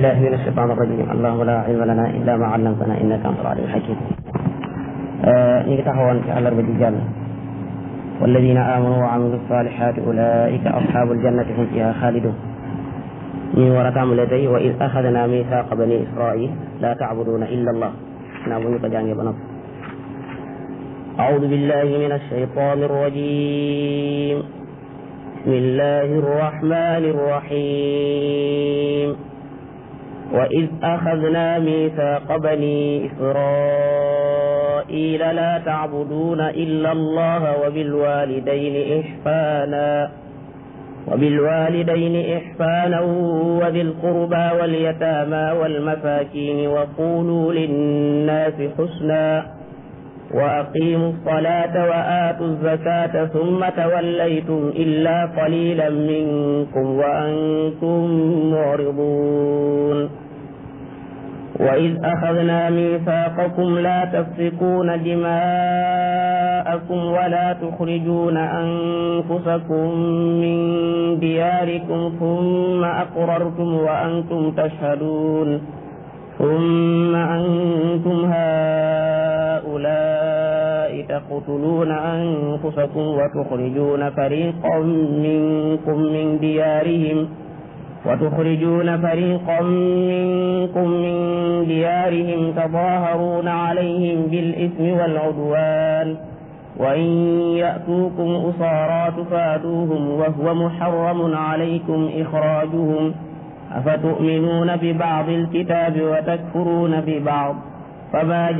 بالله من الشيطان الرجيم اللهم لا علم لنا إلا ما علمتنا إنك أنت العليم الحكيم ñi ngi taxawoon ci àllarba ji jàll والذين آمنوا وعملوا الصالحات أولئك أصحاب الجنة هم فيها خالدون ñu war a tàmbalee tey wa iz axadna mithaqa bani israil la tacbuduuna illa allah naa bu ñu ko jàngee ba noppi أعوذ بالله من الشيطان الرجيم بسم الله الرحمن الرحيم وإذ أخذنا ميثاق بني إسرائيل لا تعبدون إلا الله وبالوالدين إحسانا وبالوالدين إحسانا وذي القربى واليتامى والمساكين وقولوا للناس حسنا وأقيموا الصلاة وآتوا الزكاة ثم توليتم إلا قليلا منكم وأنتم معرضون وإذ أخذنا ميثاقكم لا تسفكون دماءكم ولا تخرجون أنفسكم من دياركم ثم أقررتم وأنتم تشهدون ثم أنتم هؤلاء تقتلون أنفسكم وتخرجون فريقا منكم من ديارهم وتخرجون فريقا منكم من ديارهم تظاهرون عليهم بالإثم والعدوان وإن يأتوكم أسارى تفادوهم وهو محرم عليكم إخراجهم أفتؤمنون ببعض الكتاب وتكفرون ببعض فما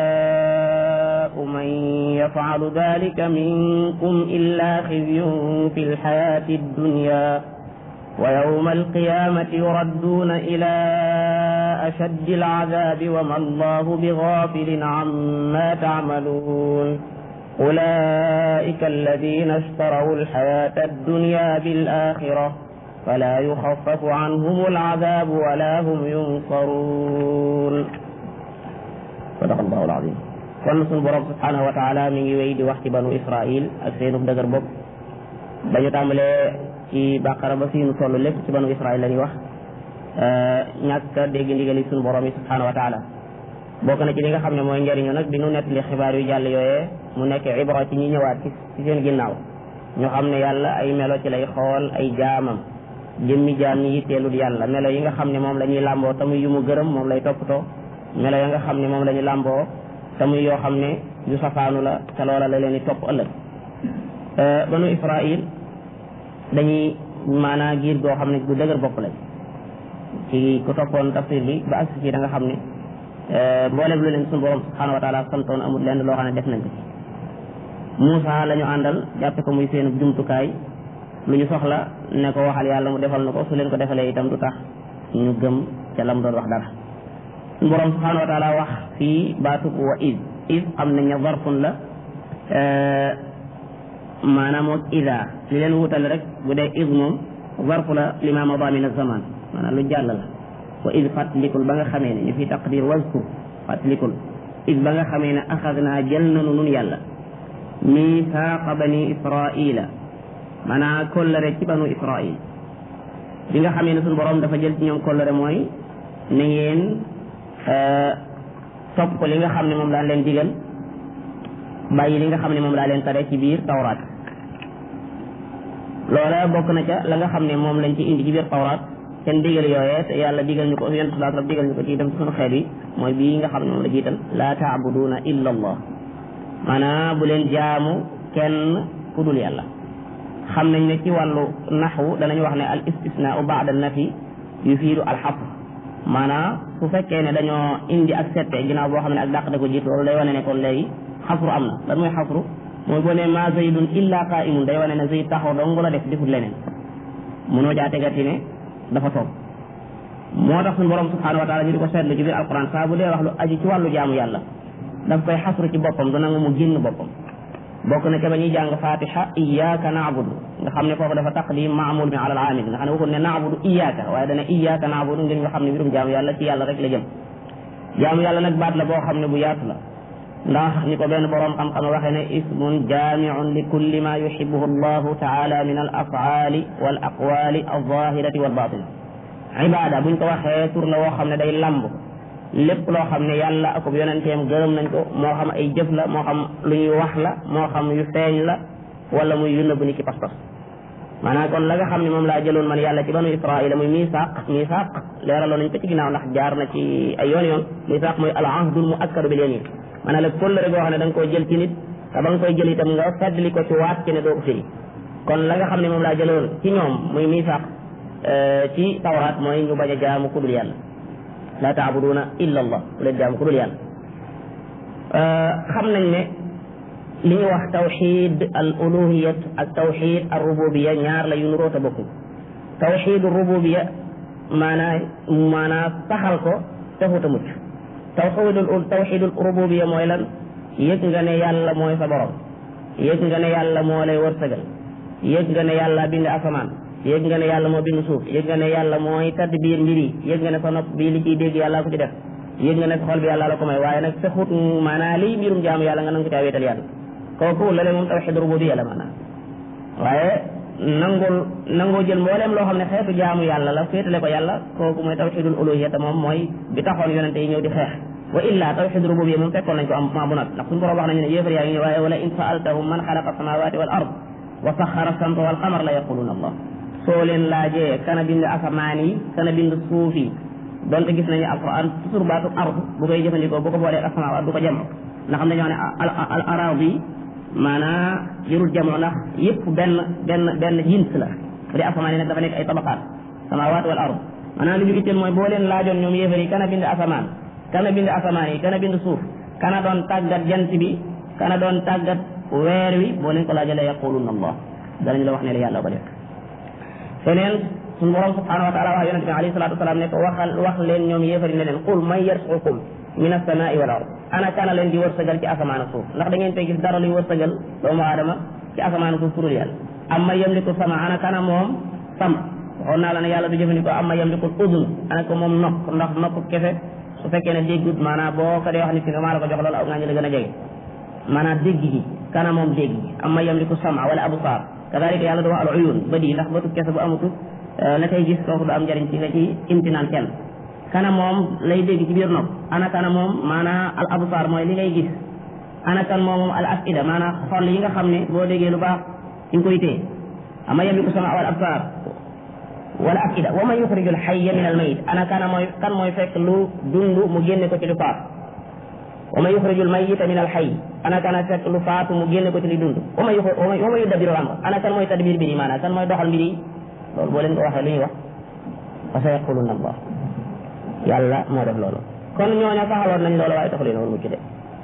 جزاء من يفعل ذلك منكم إلا خزي في الحياة الدنيا ويوم القيامة يردون إلى أشد العذاب وما الله بغافل عما تعملون أولئك الذين اشتروا الحياة الدنيا بالآخرة فلا يخفف عنهم العذاب ولا هم ينصرون صدق الله العظيم kon suñu borom subhanahu wa taala mi ngi wéy di wax ci banu Israil ak seenu dëgër bopp dañu tàmbalee ci bàqara ba fii nu toll lépp ci banu Israil la ñuy wax ñàkk a dégg ndigali suñu borom yi subhanahu wa taala bokk na ci li nga xam ne mooy njëriñu nag bi nu nettali xibaar yu jàll yooyee mu nekk ibra ci ñi ñëwaat ci ci seen ginnaaw ñu xam ne yàlla ay melo ci lay xool ay jaamam jëmmi jaam ñi yitteelul yàlla melo yi nga xam ne moom la ñuy làmboo tamuy yu mu gërëm moom lay toppatoo melo ya nga xam ne moom la ñuy làmboo tamuy yoo xam ne yu safaanu la te loola la leen di topp ëllëg banu Israil dañuy maanaa giir goo xam ne gu dëgër bopp lañ ci ku toppoon tafsir bi ba agsi ci da nga xam ne mboolem lu leen suñu borom subhanahu wa taala santoon amul lenn loo xam ne def nañ ko ci Muusa la ñu àndal jàppe ko muy seen jumtukaay lu ñu soxla ne ko waxal yàlla mu defal na ko su leen ko defalee itam du tax ñu gëm ca lam doon wax dara suñu borom subhanahu wa taala wax fii baatub wa is is xam nañ ne zarfun la maanaam moom ida li leen wutale rek bu dee is moom zarfu la lima mada min zaman maanaam lu jàll la wa is fàttalikul ba nga xamee ne ñu fi taqdir wazkur fàttalikul is ba nga xamee ne axadnaa jël nanu nun yàlla misaaqa bani israila maanaam kollëre ci banu israil bi nga xamee ne suñu borom dafa jël ci ñoom kollëre mooy na ngeen topp ko li nga xam ne moom daan leen digal bàyyi li nga xam ne moom daa leen tere ci biir tawraat loola bokk na ca la nga xam ne moom lañ ci indi ci biir tawraat seen digal yooyee te yàlla digal ñu ko yonent sallallahu alayhi wasallam digal ñu ko ci itam ci sunu xeet yi mooy bii nga xam ne moom la jiital laa taabuduuna illa allah maanaam bu leen jaamu kenn ku dul yàlla xam nañ ne ci wàllu naxwu danañ wax ne al istisnaau baada nafi yufiidu al xasr maanaam su fekkee ne dañoo indi ak sette ginnaaw boo xam ne ak dàq da ko jiitu loolu day wane ne kon léegi xasru am na lan mooy xasru mooy boo ne ma zaydun illa qaimun day wane ne zayd taxaw dong la def defut leneen mënoo jaa tegati ne dafa toog moo tax suñu borom subhanahu wa taala ñu di ko seetlu ci biir alquran saa bu dee wax lu aju ci wàllu jaamu yàlla daf koy xasru ci boppam du nangu mu génn boppam bokk na ca ba ñuy jàng fatiha iyyaka na'budu nga xam ne foofu dafa taqdim maamul bi ala al amil nga xam ne waxul ne na'budu iyyaka waaye dana iyyaka na'budu ngir nga xam ne mbirum jaamu yàlla ci yàlla rek la jëm jaamu yàlla nag baat la boo xam ne bu yaatu la ndax ni ko benn boroom xam-xam waxee ne ismun jaamiun li kulli ma yuhibbuhu allahu taala min al afaali wal aqwaali alzahirati wal batina ibaada buñ ko waxee tur la woo xam ne day lamb lépp loo xam ne yàlla akub yonenteem gërëm nañ ko moo xam ay jëf la moo xam lu ñuy wax la moo xam yu feeñ la wala muy yu nëbb ni ki pas-pas maanaam kon la nga xam ne moom laa jëloon man yàlla ci banu israila muy misaaq misaaq leeraloon nañ ko ci ginnaaw ndax jaar na ci ay yoon yoon misaaq mooy al ahdul mu akkadu bil yamin maanaam la kóllëre goo xam ne da nga koy jël ci nit te ba nga koy jël itam nga feddli ko ci waat ci ne doo ko firi kon la nga xam ne moom laa jëloon ci ñoom muy misaaq ci tawraat mooy ñu bañ a jaamu kudul yàlla la taabuduuna illa allah bu leen jaamu kudul yàlla xam nañ ne li ñuy wax tawxid al uluhiyat ak tawxid al rububiya ñaar la yu nu roota bokkuñ tawxid al rububiya maanaa maanaa saxal ko taxut a mucc tawxidul tawxidul rububiya mooy lan yëg nga ne yàlla mooy sa borom yëg nga ne yàlla moo lay wërsëgal yëg nga ne yàlla bind asamaan yëg nga ne yàlla moo bind suuf yëg nga ne yàlla mooy tadbiir mbir yi yëg nga ne sa nopp bii li ciy dégg yàlla ko ci def yëg nga ne sa xol bi yàlla la ko may waaye nag saxut maanaa liy mbirum jaamu yàlla nga nangu ko caa wéetal yàlla kooku la le moom tawxid rububiyya la maanaam waaye nangul nangoo jël mbooleem loo xam ne xeetu jaamu yàlla la féetale ko yàlla kooku mooy tawxidul uluhiyya te moom mooy bi taxoon yonente yi ñëw di xeex wa illa tawxid rububiyya moom fekkoon nañ ko am ma bu nag ndax suñu borom wax nañu ne yéefar yaa ngi ñëw waaye wala in saaltahum man xalaqa samawati wal ard wa saxara samta wal qamar la yaquluna allah soo leen laajee kana bind asamaan yi kana bind suuf yi donte gis nañu alquran toujours baatu ard bu koy jëfandikoo bu ko boolee asamaan du ko jëm ndax xam dañoo ne al aradi maanaa jërul jamono ndax yëpp benn benn benn jins la bu dee asamaan yi nag dafa nekk ay tabaqaat samawaat wal ard maanaam li ñu itteel mooy boo leen laajoon ñoom yéefar yi kana bind asamaan kana bind asamaan yi kana bind suuf kana doon tàggat jant bi kana doon tàggat weer wi boo leen ko laajalee yaquluna allah danañ la wax ne la yàlla ko def feneen suñu borom subhanahu wa taala wax yonente bi alayhi salatu wasalaam ne ko waxal wax leen ñoom yéefar yi ne leen qul man yarsuqukum min as-samaa'i wal ard ana kana leen di wërsëgal ci asamaan ak suuf ndax da ngeen fay gis dara luy wërsëgal doomu aadama ci asamaan ak suuf kurul yàlla amma yamliku sama ana kana moom sam waxoon naa la ne yàlla du jëfandikoo amma yamliku udun ana ko moom nokk ndax nokk kese su fekkee ne déggut maanaam boo ko dee wax nit ki nga maa la ko jox loolu aw ngaa ñu la gën a jege maanaam dégg gi kana moom dégg gi amma yamliku sama wala absaar kadalika yàlla du wax al uyun ba di ndax bëtu kese bu amutut la koy gis kooku du am njëriñ ci nga ci imtinaan kenn kana moom lay dégg ci biir nopp ana kana moom maanaa al absar mooy li ngay gis ana kan moom moom al afida maanaa xol yi nga xam ne boo déggee lu baax ci nga koy téye ama yamliku sama wal absar wala afida wa man yuxriju al xayya min al mayit ana kana mooy kan mooy fekk lu dund mu génne ko ci lu faat wa man yuxriju al mayita min al xay ana kana fekk lu faatu mu génne ko ci li dund wa man wa man yudabbiru al amr ana kan mooy tadbir mbir yi maanaa kan mooy doxal mbir yi loolu boo leen ko waxee lu ñuy wax fa sa yaquluna allah yàlla moo def loolu kon ñooña saxaloon nañ loolu waaye taxu leen woon mucc de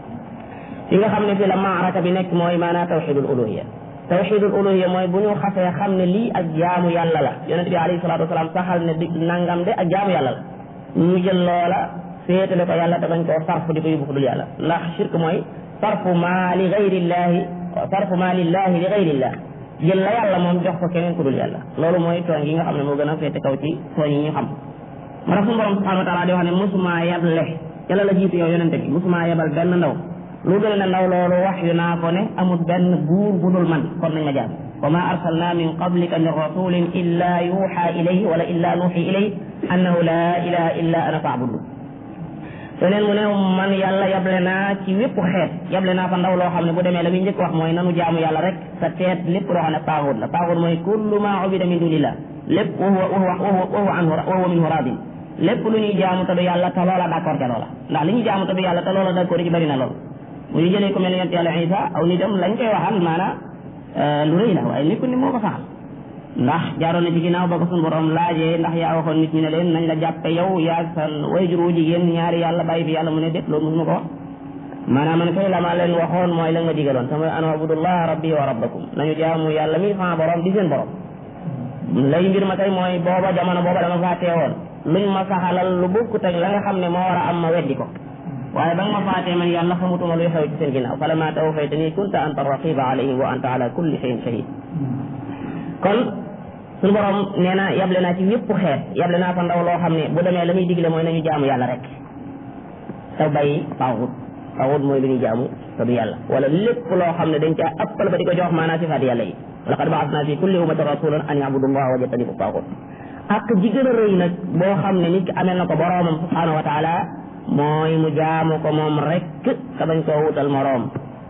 fi nga xam ne fi la maaraka bi nekk mooy maanaa tawxidul uluhiya tawxidul uluhiya mooy bu ñu xasee xam ne lii ak jaamu yàlla la yonente bi alayhi salatu wasalaam saxal ne di nangam de ak jaamu yàlla la ñu jël loola féetale ko yàlla te bañ koo sarfu di ko yóbbu ko dul yàlla ndax shirk mooy sarfu maa li gayrillahi sarfu maa lillahi li gayrillah jël la yàlla moom jox ko keneen ku dul yàlla loolu mooy tooñ yi nga xam ne moo gën a féete kaw ci tooñ yi ñu xam moo tax suñu borom subhanahu wa taala di wax ne musuma yable yàlla la jiitu yow yonente bi musuma yebal benn ndaw lu dul ne ndaw loolu wax yu naa ko ne amul benn buur bu dul man kon nañ ma jaam wa ma arsalna min qablika min rasulin illa yuha ilayhi wala illa nuuxi ilayhi annahu la ilaha illa ana faabudu feneen mu ne man yàlla yable naa ci wépp xeet yable naa fa ndaw loo xam ne bu demee la muy njëkk wax mooy nanu jaamu yàlla rek sa teet lépp loo xam ne taaxut la taaxut mooy kullu ma ubida min dunillah lépp wa huwa wa huwa wa huwa anhu wa huwa minhu radin lépp lu ñuy jaamu te du yàlla te loola d'accord ca loola ndax li ñuy jaamu te du yàlla te loola d'accord ci bari na lool bu ñu jëlee ko mel ne yonent yàlla Isa aw nitam lañ koy waxal maanaam lu rëy la waaye nekkul ni moo ko saxal ndax jaaroon na ci ginnaaw ba ko suñu borom laajee ndax yaa waxoon nit ñi ne leen nañ la jàppe yow yaa sa wayjur wu jigéen ñaari yàlla bàyyi fi yàlla mu ne déet loolu mosuma ko wax maanaam man kay la ma leen waxoon mooy la nga digaloon te mooy an abudullah rabbi wa rabbakum nañu jaamu yàlla mi sama borom di seen borom lay mbir ma kay mooy booba jamono booba dama faa teewoon luñ ma saxalal lu bokkut ak la nga xam ne moo war a am ma weddi ko waaye ba nga ma faatee man yàlla xamutuma luy xew ci seen ginnaaw fala ma tawfaytani kunta anta raqiba alayhim wa anta ala kulli shay'in shahid kon suñu borom nee na yable naa ci wépp xeet yable naa fa ndaw loo xam ne bu demee la muy digle mooy nañu jaamu yàlla rek te bàyyi taaxut taaxut mooy lu ñuy jaamu te du yàlla wala lépp loo xam ne dañ caa ëppal ba di ko jox maanaa sifaat yàlla yi laqad ba'athna fi kulli ummatin rasulan an ya'budu allaha wa yajtanibu taaxut ak ji gën a rëy nag boo xam ne nit ki amee na ko boroomam subhanahu wa taala mooy mu jaamu ko moom rek ka bañ koo wutal moroom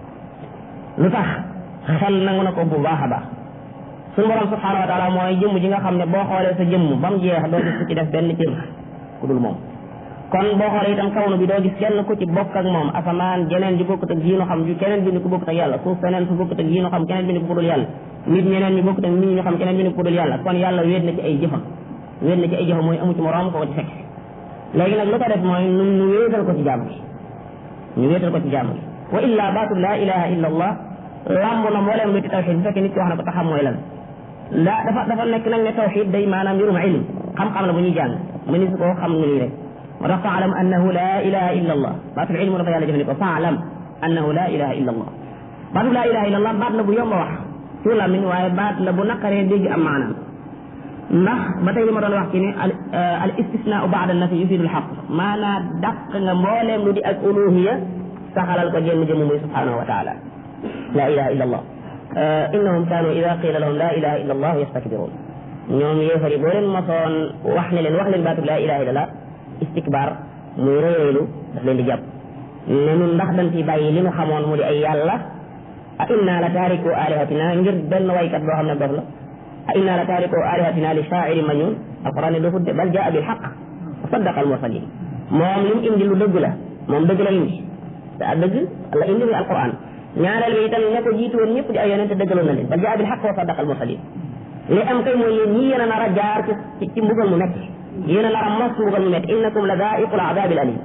lu tax xel nangu na ko bu baax a baax suñu borom subhanahu wa taala mooy jëmm ji nga xam ne boo xoolee sa jëmm ba mu jeex doo gis ku ci def benn cër ku dul moom kon boo xoolee itam kawnu bi doo gis kenn ku ci bokk ak moom asamaan jeneen ji bokkut ak jiinu xam ju keneen bind ku bokkut ak yàlla suuf feneen su bokkut ak jiinu xam keneen bind ku dul yàlla nit ñeneen ñu bokkut ak nit ñu xam keneen bind ku dul yàlla kon yàlla wéet na ci ay jëfam wéet na ci ay jëfam mooy amu ci moroom ko ko ci fekk léegi nag lu ko def mooy nu ñu wéetal ko ci jàmm gi ñu wéetal ko ci jàmm gi wa illa baatu laa ilaha illa allah lamb na mbooleem lu ci tawxid bu fekkee nit ki wax na ko taxam mooy lan la dafa dafa nekk nag ne tawxid day maanaam mbirum ilm xam-xam la bu ñuy jàng mu ni su ko xam nga nii rek moo tax faalam annahu laa ilaha illa allah baatul ilmu dafa yàlla jëfandikoo faalam annahu laa ilaha illa allah baatu laa ilaha illa allah baat la bu yomb a wax ci làmmiñ waaye baat la bu naqaree dégg am maanaam ndax ba tey li ma doon wax ci ne al istisnaau baada nafi yufidu lxaq maanaa dàq nga mbooleem lu di ak uluhiya saxalal ko jenn jëmm muy subhanahu wa taala laa ilaha illa allah innahum kaanu ida qila lahum laa ilaha illa allah yastakbiruun ñoom yéefar yi boo leen mosoon wax ne leen wax leen baatu laa ilaha illa allah istikbar muy réyréylu daf leen di jàpp ne nun ndax dañ fi bàyyi li nu xamoon mu di ay yàlla a inna la taariku alihatina ngir benn waykat boo xam ne dof la a inna la taariku alihatina li shaairi majnun alquran ne dofut de bal jaa bil xaq wa saddaqa al mursalin moom li mu indi lu dëgg la moom dëgg la indi te dëgg la indi muy alquran ñaareel bi itam ña ko jiitu woon ñëpp di ay yonente dëggaloon na leen bal jaa bil xaq wa saddaqa al mursalin li am kay mooy yéen ñii yéen a nar a jaar ci ci mbugal mu metti yéen a nar a mos mbugal mu metti innakum la daa'iqul azaabil alim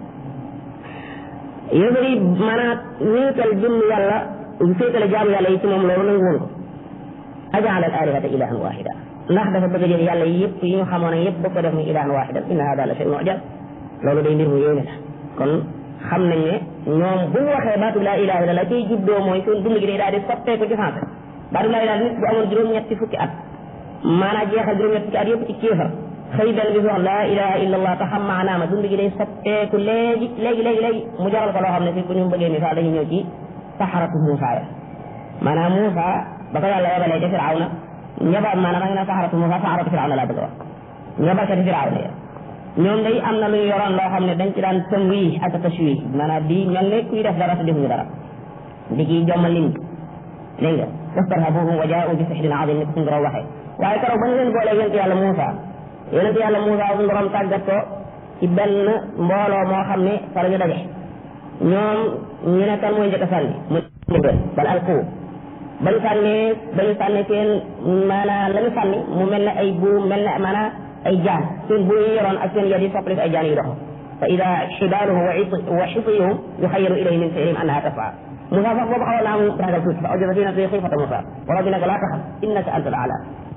yéefar yi maanaam wéetal jëmm yàlla féetale jaamu yàlla yi ci moom loolu nangu woon ko ajaala al alihata ilahan wahida ndax dafa bëgg a jël yàlla yëpp yi ñu xamoon ak yëpp ba ko def muy ilahan wahida inna hada la shay'un ujab loolu day mbir mu yéeme la kon xam nañ ne ñoom bu ñu waxee baatu laa ilaha illa la cay juddoo mooy seen dund gi day daal di soppeeku ci sens baatu laa ilaha nit bu amoon juróom-ñetti fukki at maanaam jeexal juróom-ñetti fukki at yëpp ci kéefar xëy benn bis wax laa ilaha illa allah te xam maanaama dund gi day soppeeku léegi léegi léegi léegi mu jaral ko loo xam ne fi bu ñu bëggee misaal dañuy ñëw ci saxaratu Muusa ya maanaam Muusa ba ko yàlla yebalee ca Firawna ñaba maanaam da nga ne saxaratu Muusa saxaratu Firawna laa bëgg a wax ñabarkati Firawna ya ñoom day am na lu ñu yoroon loo xam ne dañ ci daan tëmwi ak tashwi maanaam di mel ne kuy def dara te defuñu dara di kii jommal nit ñi dégg nga wastarhabuhum wa jaa'u bi sihrin azim ni ko suñu borom waxee waaye keroog ba ñu leen boolee yonent yàlla Muusa yonent yàlla Muusa suñu borom tàggat ko ci benn mbooloo moo xam ne fa la ñu daje ñoom ñu ne kan mooy njëkk a sànni mu ndigal bal alqu ba ñu sànnee ba ñu sànnee seen maanaam la ñu sànni mu mel ne ay buum mel ne maanaam ay jaan seen buum yi yoroon ak seen yad yi soppali ay jaan yu dox fa ida xibaaluhum wa xisiyuhum yuxayaru ilayhi min sihrihim annaha tas'a Moussa sax boobu xawoon naa mu ragal tuuti fa awjasa fi nafsihi xiifata Moussa wala bi ne ko laa taxaf innaka anta al-a'la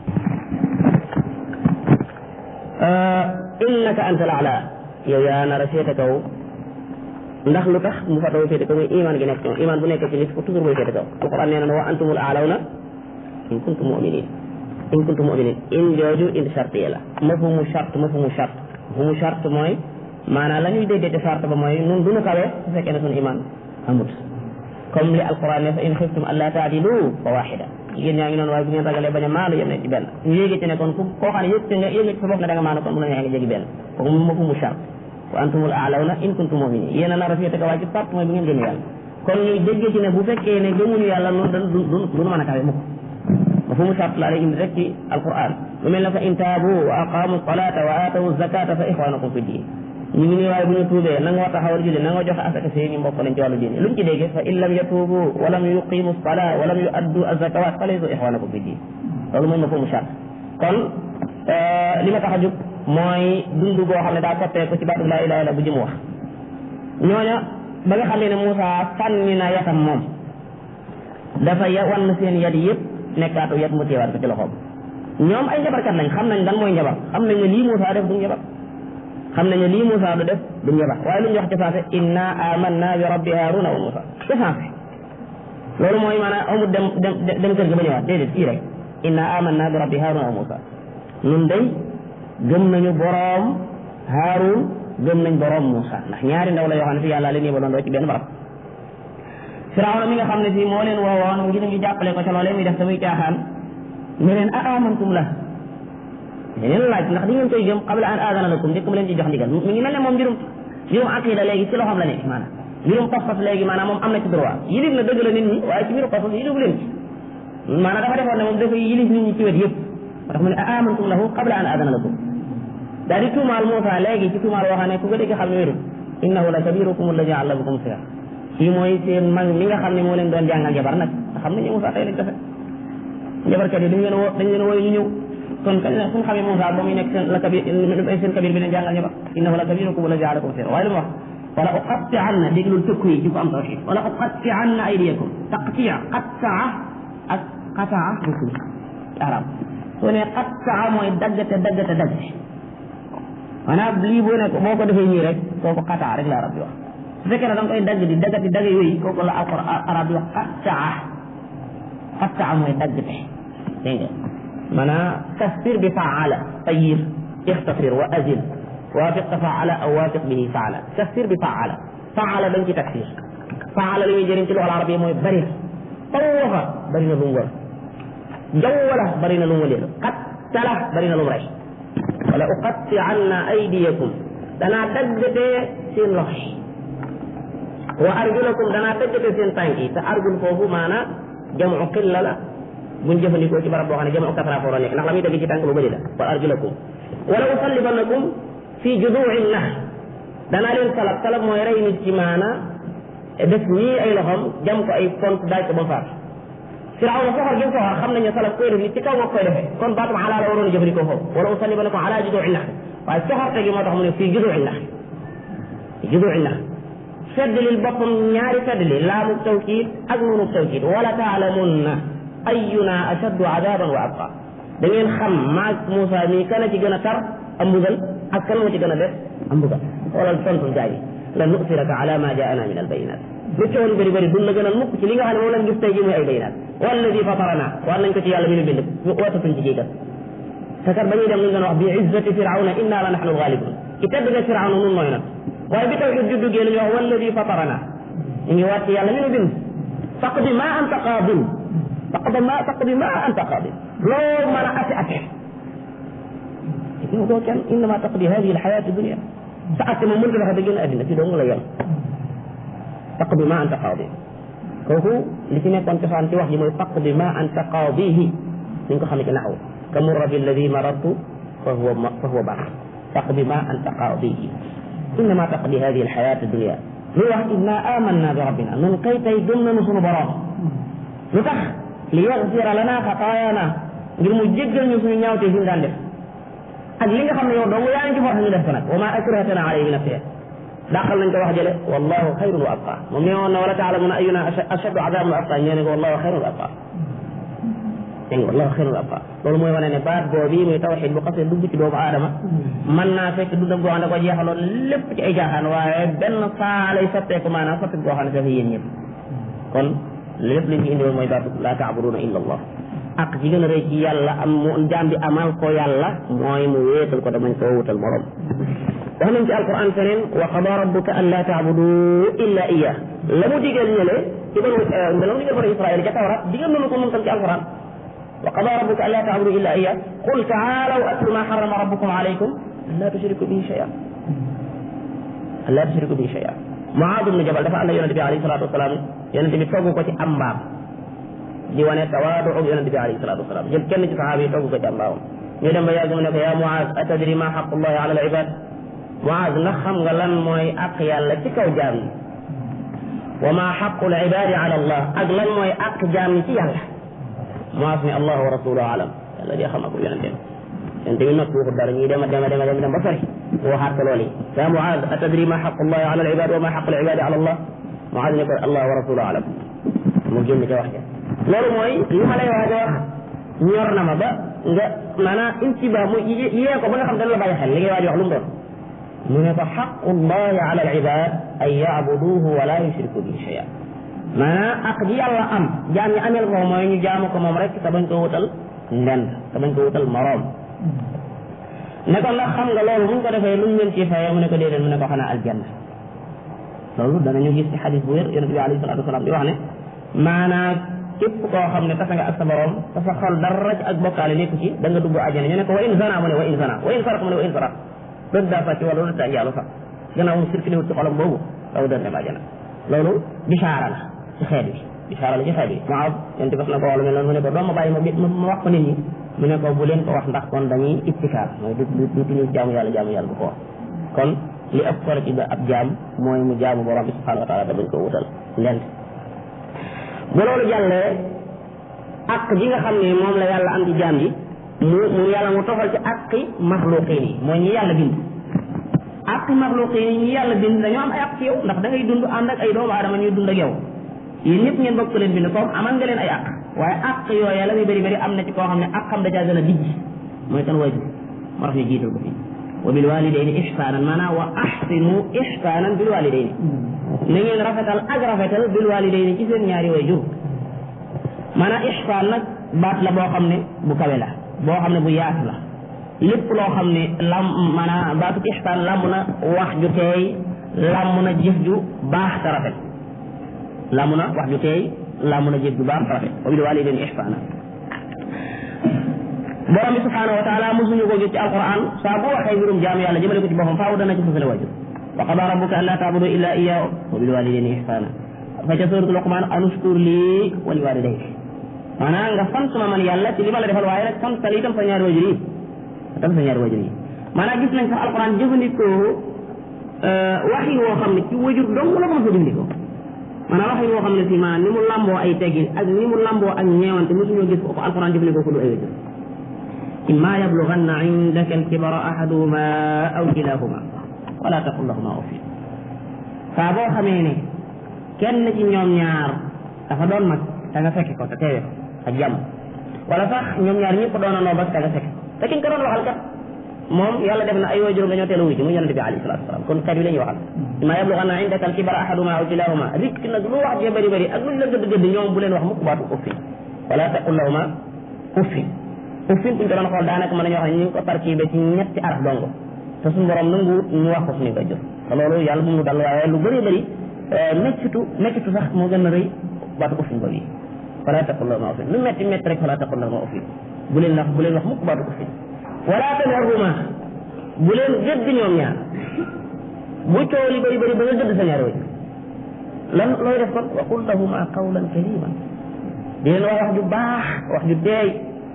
innaka anta al-a'la yow yaa nar a féete kaw ndax lu tax mu fatoo féete kaw muy iman gi nekk ci moom iman bu nekk ci nit ko toujours mooy féete kaw alquran nee na wa antumul a'lawna in kuntum mu'minin in kuntum mu'minin in jooju in chartiye la mafhumu charte mafhumu charte mafhumu charte mooy maanaam la ñuy déggee charte ba mooy nun duñu kawe su fekkee ne suñu iman amut comme li alquran ne fa in xiftum alla taadilu fa waxida jigéen ñaa ngi noonu waaye bu ngeen ragalee bañ a maanu yem ne ci benn ñu yéegi ci ne kon ku koo xam ne yëg nga yëg nga ci sa bopp ne da nga maanu kon bu la neexee nga jégi benn kooku mafhumu charte wa antumul a'lawna in kuntum mu'minin yéen a nar a féete kaw ci part mooy bu ngeen gëm yàlla kon ñuy déggee ci ne bu fekkee ne gëmuñu yàlla noonu dañ du duñu mën a kawe mukk mafhumu charte la lay indi rek ci alquran lu mel ne fa in taabu wa aqamu salata wa aatawu zakata fa ixwanakum fi diin ñu ngi nii waaye bu ñu tuubee na nga war taxawal julli na nga joxe asaka seeni mbokk lañ ci wàllu diine luñ ci déggee fa in lam yatuubu wa lam yuqimu salaa wa lam yuaddu azakawat fa laysu ixwanakum fi diin loolu mooy mafhumu charte kon li ma tax a jóg mooy dund boo xam ne daa soppeeku ci baatu laa ilaha illa bu jëm wax ñooña ba nga xamee ne Moussa sànni na yatam moom dafa ya wan seen yat yëpp nekkaatu yat mu téewaat ko ci loxoom ñoom ay njabarkat lañ xam nañ lan mooy njabar xam nañ ne lii Moussa def du njabar xam nañ ne lii Moussa du def du njabar waaye lu ñu wax ci saase inna amanna bi rabbi haruna wa Moussa ci saase loolu mooy maanaam amul dem dem dem kër ga ba ñëwaat déedéet fii rek inna amanna bi rabbi haruna wa Moussa nun day gëm nañu boroom Haarun gëm nañ boroom Moussa ndax ñaari ndaw la yoo xam ne fi yàlla leen yebaloon doo ci benn barab Firawna mi nga xam ne fii moo leen woowoon ngir ñu jàppale ko ca loolee muy def te muy caaxaan ne leen a amantum la leen laaj ndax di ngeen koy gëm qabla an aadana lakum njëkk mu leen ci jox ndigal mi ngi mel ne moom mbirum mbirum aqida léegi ci loxoom la nekk maanaam mbirum pas-pas léegi maanaam moom am na ci droit yilif na dëgg la nit ñi waaye ci mbirum pas-pas yilifu leen ci maanaam dafa defoon ne moom dafa yilif nit ñi ci wet yëpp moo tax mu ne a amantum lahu qabla an aadana lakum daal di tuumaal Moussa léegi ci tuumaal waxaa ne ku ko dégg xam ne wérul innahu la kabirukum alladi allamakum sihr kii mooy seen mag mi nga xam ne moo leen doon jàngal jabar nag nga xam ne Moussa tey lañ defe jabarkat yi dañ leen woo dañ leen wooy ñu ñëw kon kañ la suñu xamee Moussa ba muy nekk seen la kabir seen kabir bi leen jàngal jabar innahu la kabirukum alladi allamakum sihr waaye lu mu wax wala uqatti'anna déglul tëkku yi ci ko am tawxid wala uqatti'anna aydiyakum taqtia qattaa ak qataa bokkul arab soo ne qattaa mooy daggate daggate daggate maanaam lii boo ne boo ko defee nii rek kooku qataa rek la arab di wax su fekkee ne da nga koy dagg di daggati dagg yooyu kooku la alquran arab di wax qattaa qattaa mooy daggate dégg nga maanaam kastir bi faala tayir ixtasir wa azil waafiq tafaala aw waafiq bihi faala kastir bi faala faala dañ ci taksir faala li muy jëriñ ci loxol arab yi mooy bari tawafa bari na lu mu wër jawwala bari na lu mu wëleelu qattala bari na lu mu rey wala uqatti'anna aydiyakum danaa daggatee seen loxo yi wa arjulakum danaa daggatee seen tànk yi te arjul foofu maanaam jamu qilla la buñ jëfandikoo ci barab boo xam ne jamu kasra foo nekk ndax la muy dagg ci tànk lu bëri la wa arjulakum wala usallibannakum fii juduu'i nax danaa leen salab salab mooy rey nit ci maanaam def nii ay loxom jam ko ay pont daaj ko ba mu faatu Firawna soxor gi mu soxor xam nañu salaf koy def ni ci kaw nga koy defee kon baatum ala la waroon a jëfandikoo foofu wala usallibannakum ala juduu'i nax waaye soxorte gi moo tax mu ne fii juduu'i nax juduu'i nax feddlil boppam ñaari feddli laamu tawkiid ak nuunu tawkiid wala taalamunna ayyuna ashaddu adaban wa abqa da ngeen xam maag Moussa mii kan a ci gën a tar am mbugal ak kan moo ci gën a def am mbugal xoolal tontu gaa yi la nusiraka ala ma jaana min albayinat lu coono bëri bëri duñ la gënal mukk ci li nga xam ne moom lañ gis tey jii muy ay bayinat walladi fatarana war nañ ko ci yàlla mi nu bind ñu ootatuñ ci jiital te kat ba ñuy dem luñ doon wax bi izzati firawna inna la nahnu alghalibun ci tedd nga firawna nun mooy nag waaye bi tawxid juddu gee la ñu wax walladi fatarana ñu ngi waat ci yàlla mi nu bind faqdi ma anta qaadin faqdi ma faqdi ma anta qaadin loo mën a ate ate yow doo kenn innama taqdi hadihi alxayatu dunia sa atte moom mënta dafa da génn addina fi dong la yem faqdi ma anta qaadi kooku li ci nekkoon cosaan ci wax ji mooy faqdi ma anta qaadihi ni nga ko xamee ci naxaw ka murra bi alladi marartu fa huwa fa huwa baax faqdi ma anta qaadihi innama taqdi hadihi alxayatu dunia lu wax inna amanna bi rabbina nun kay tey gëm nañu sunu borom lu tax li yaxfira lana xataayaana ngir mu jéggal ñu suñu ñaawte fi ñu daan def ak li nga xam ne yow dong yaa ngi ci force ñu def ko nag wa ma akrahtana alayhi min nafsihi dàqal nañ ko wax jële wallahu xayrun wa abqa moom nee woon na wala taalamuna ayuna ashaddu adaban wa abqa ñee ne ko wallahu xayrun wa abqa dégg nga wallahu xayrun wa abqa loolu mooy wane ne baat boobu muy tawxid bu xasee dugg ci doomu aadama mën naa fekk dundam goo xam ne ko jeexaloon lépp ci ay jaaxaan waaye benn saa lay sotteeku maanaam sotteeku goo xam ne dafa yéen ñëpp kon lépp li ñu indi woon mooy baatu laa taabuduna illa allah ak ci gën a rëy ci yàlla am mu jaam bi amal ko yàlla mooy mu wéetal ko damañ koo wutal morom wax nañ ci alquran feneen wa qada rabbuka an laa taabudu illa iya la mu digal ñële ci banu la mu digal banu israil ca tawrat digal nañu ko moom tam ci alquran wa qada rabbuka an laa taabudu illa iya qul taalaw atlu ma xarama rabbukum alaykum an laa tushriku bihi shay'an an laa tushriku bihi shay'an Muaad ibn Jabal dafa ànd ak yonente bi alayhi salatu wasalaam yonente bi togg ko ci am mbaam di wane tawaadu yonente bi alayhi salatu wasalaam jël kenn ci saxaaba yi togg ko ci am mbaamam ñu dem ba yàgg mu ne ko yaa Muaaz atadri ma xaqullahi ala al ibad Muaaz ndax xam nga lan mooy àq yàlla ci kaw jaam yi wa ma xaqul ibadi ala allah ak lan mooy àq jaam yi ci yàlla Muaaz ne allah wa rasuluhu alam yàlla di xam ak yonente bi yonente bi noppi waxut dara ñuy dem a dem a dem a dem dem ba sori waxaat ko loolu ya Muaaz atadri ma xaqullahi ala al ibad wa ma xaqul ibadi ala allah Muaaz ne ko allah wa rasuluhu alam mu génn ca wax ja loolu mooy li ma lay waaj a wax ñor na ma ba nga maanaam intiba mu yee ko ba nga xam dana la bàyyi xel li ngay waaj wax lu mu doon mu ne ko xaqullahi ala alibad an yaabuduhu wa la yushriku bihi shay'a maanaam ak ji yàlla am jaam ñi amel ko mooy ñu jaamu ko moom rek te bañ ko wutal ndend te bañ ko wutal moroom ne ko ndax xam nga loolu buñ ko defee luñ leen ci fayee mu ne ko déedéet mu ne ko xanaa aljanna loolu danañu gis ci xadis bu wér yonente bi alayhi salatu wasalaam di wax ne maanaam képp koo xam ne tasa nga ak sa borom te sa xol dara ci ak bokkaale nekku ci da nga dugg àjjana ñu ne ko wa in zana mu ne wa in zana wa in saraq mu ne wa in saraq dëgg daa sàcc wala lu taa njaalu sax gannaaw mu circulé wut ci xolam boobu daw dër dem àjjana loolu bisaara la ci xeet bi bisaara la ci xeet bi moo yéen bas na ko wax lu mel noonu mu ne ko doo ma bàyyi ma ma wax ko nit ñi mu ne ko bu leen ko wax ndax kon dañuy ittikaar mooy du du duñu jaamu yàlla jaamu yàlla bu ko wax kon li ëpp solo ci ab jaam mooy mu jaamu borom bi subhanahu wa taala da bañ ko wutal lent bu loolu jàllee ak ji nga xam ne moom la yàlla am ci jaam ji mu mu yàlla mu tofal ci aqi maxluqin yi mooy ñi yàlla bind aqi maxluqin yi ñi yàlla bind dañoo am ay aq ci yow ndax da ngay dund ànd ak ay doomu aadama ñuy dund ak yow yéen ñëpp ngeen bokk leen bind comme amal nga leen ay aq waaye aq yooya la muy bëri bëri am na ci koo xam ne ak xam da caa gën a dijj mooy kan waajur moo tax ñu jiital ko fii wa bil walidayni ihsanan maanaam wa ahsinu ihsanan bil walidayni na ngeen rafetal ak rafetal bil walidayni ci seen ñaari way jur maanaam ihsaan nag baat la boo xam ne bu kawe la boo xam ne bu yaatu la lépp loo xam ne lam maanaam baatu ihsaan lamb na wax ju teey lamb na jëf ju baax te rafet lamb na wax ju teey lamb na jëf ju baax te rafet wa bil walidayni ihsaana borom bi subhanahu wa taala mosuñu ko gis ci alquran saa bu waxee mbirum jaamu yàlla jëmale ko ci boppam faaw dana ci fësale wajur wa qada rabbuka an la taabudu illa iyyahu wa bil walidayni ihsana fa ca suratul luqman anushkur lii wa li walidayk maanaam nga sant ma man yàlla ci li ma la defal waaye nag sant itam sa ñaari wajur yi tam sa ñaari wajur yi maanaam gis nañ sax alquran jëfandikoo waxin woo xam ne ci wajur dong la ko mos a jëfandikoo maanaam waxin woo xam ne si maanaam ni mu lamboo ay teggin ak ni mu lamboo ak ñeewante mosuñoo gis ko alquran jëfandikoo ko du ay wajur imma yablughanna indaka alkibara ahaduhuma aw kilahuma wala taqul lahuma uffin saa boo xamee ne kenn ci ñoom ñaar dafa doon mag da nga fekke ko te teewe ko ak jàmm wala sax ñoom ñaar ñëpp doon noo ba da nga fekke te ki nga ko doon waxal kat moom yàlla def na ay waajuram dañoo teel a wuy ji mu yonente bi alayhi salatu wasalaam kon kat yi la ñuy waxal imma yablughanna indaka alkibara ahaduhuma aw kilahuma rikk nag lu wax jee bëri bëri ak luñ la gëdd gëdd ñoom bu leen wax mukk baatu uffin wala taqul lahuma uffin uffin buñ ko doon xool daanaka mën nañu wax ne ñu ngi ko tarkibe ci ñetti araf dongo te suñu borom nangu ñu wax ko suñu koy jëf te loolu yàlla bu mu dal waaye lu bëri bëri mettitu mettitu sax moo gën a rëy baatu uffin boobu yi wala taqul lahuma uffin lu metti metti rek wala taqul lahuma uffin bu leen wax bu leen wax mukk baatu uffin wala tanharhuma bu leen gëdd ñoom ñaar bu coow li bëri bëri ba nga gëdd sa ñaari wajur lan looy def kon wa qul lahuma qawlan kariman di leen wax wax ju baax wax ju teey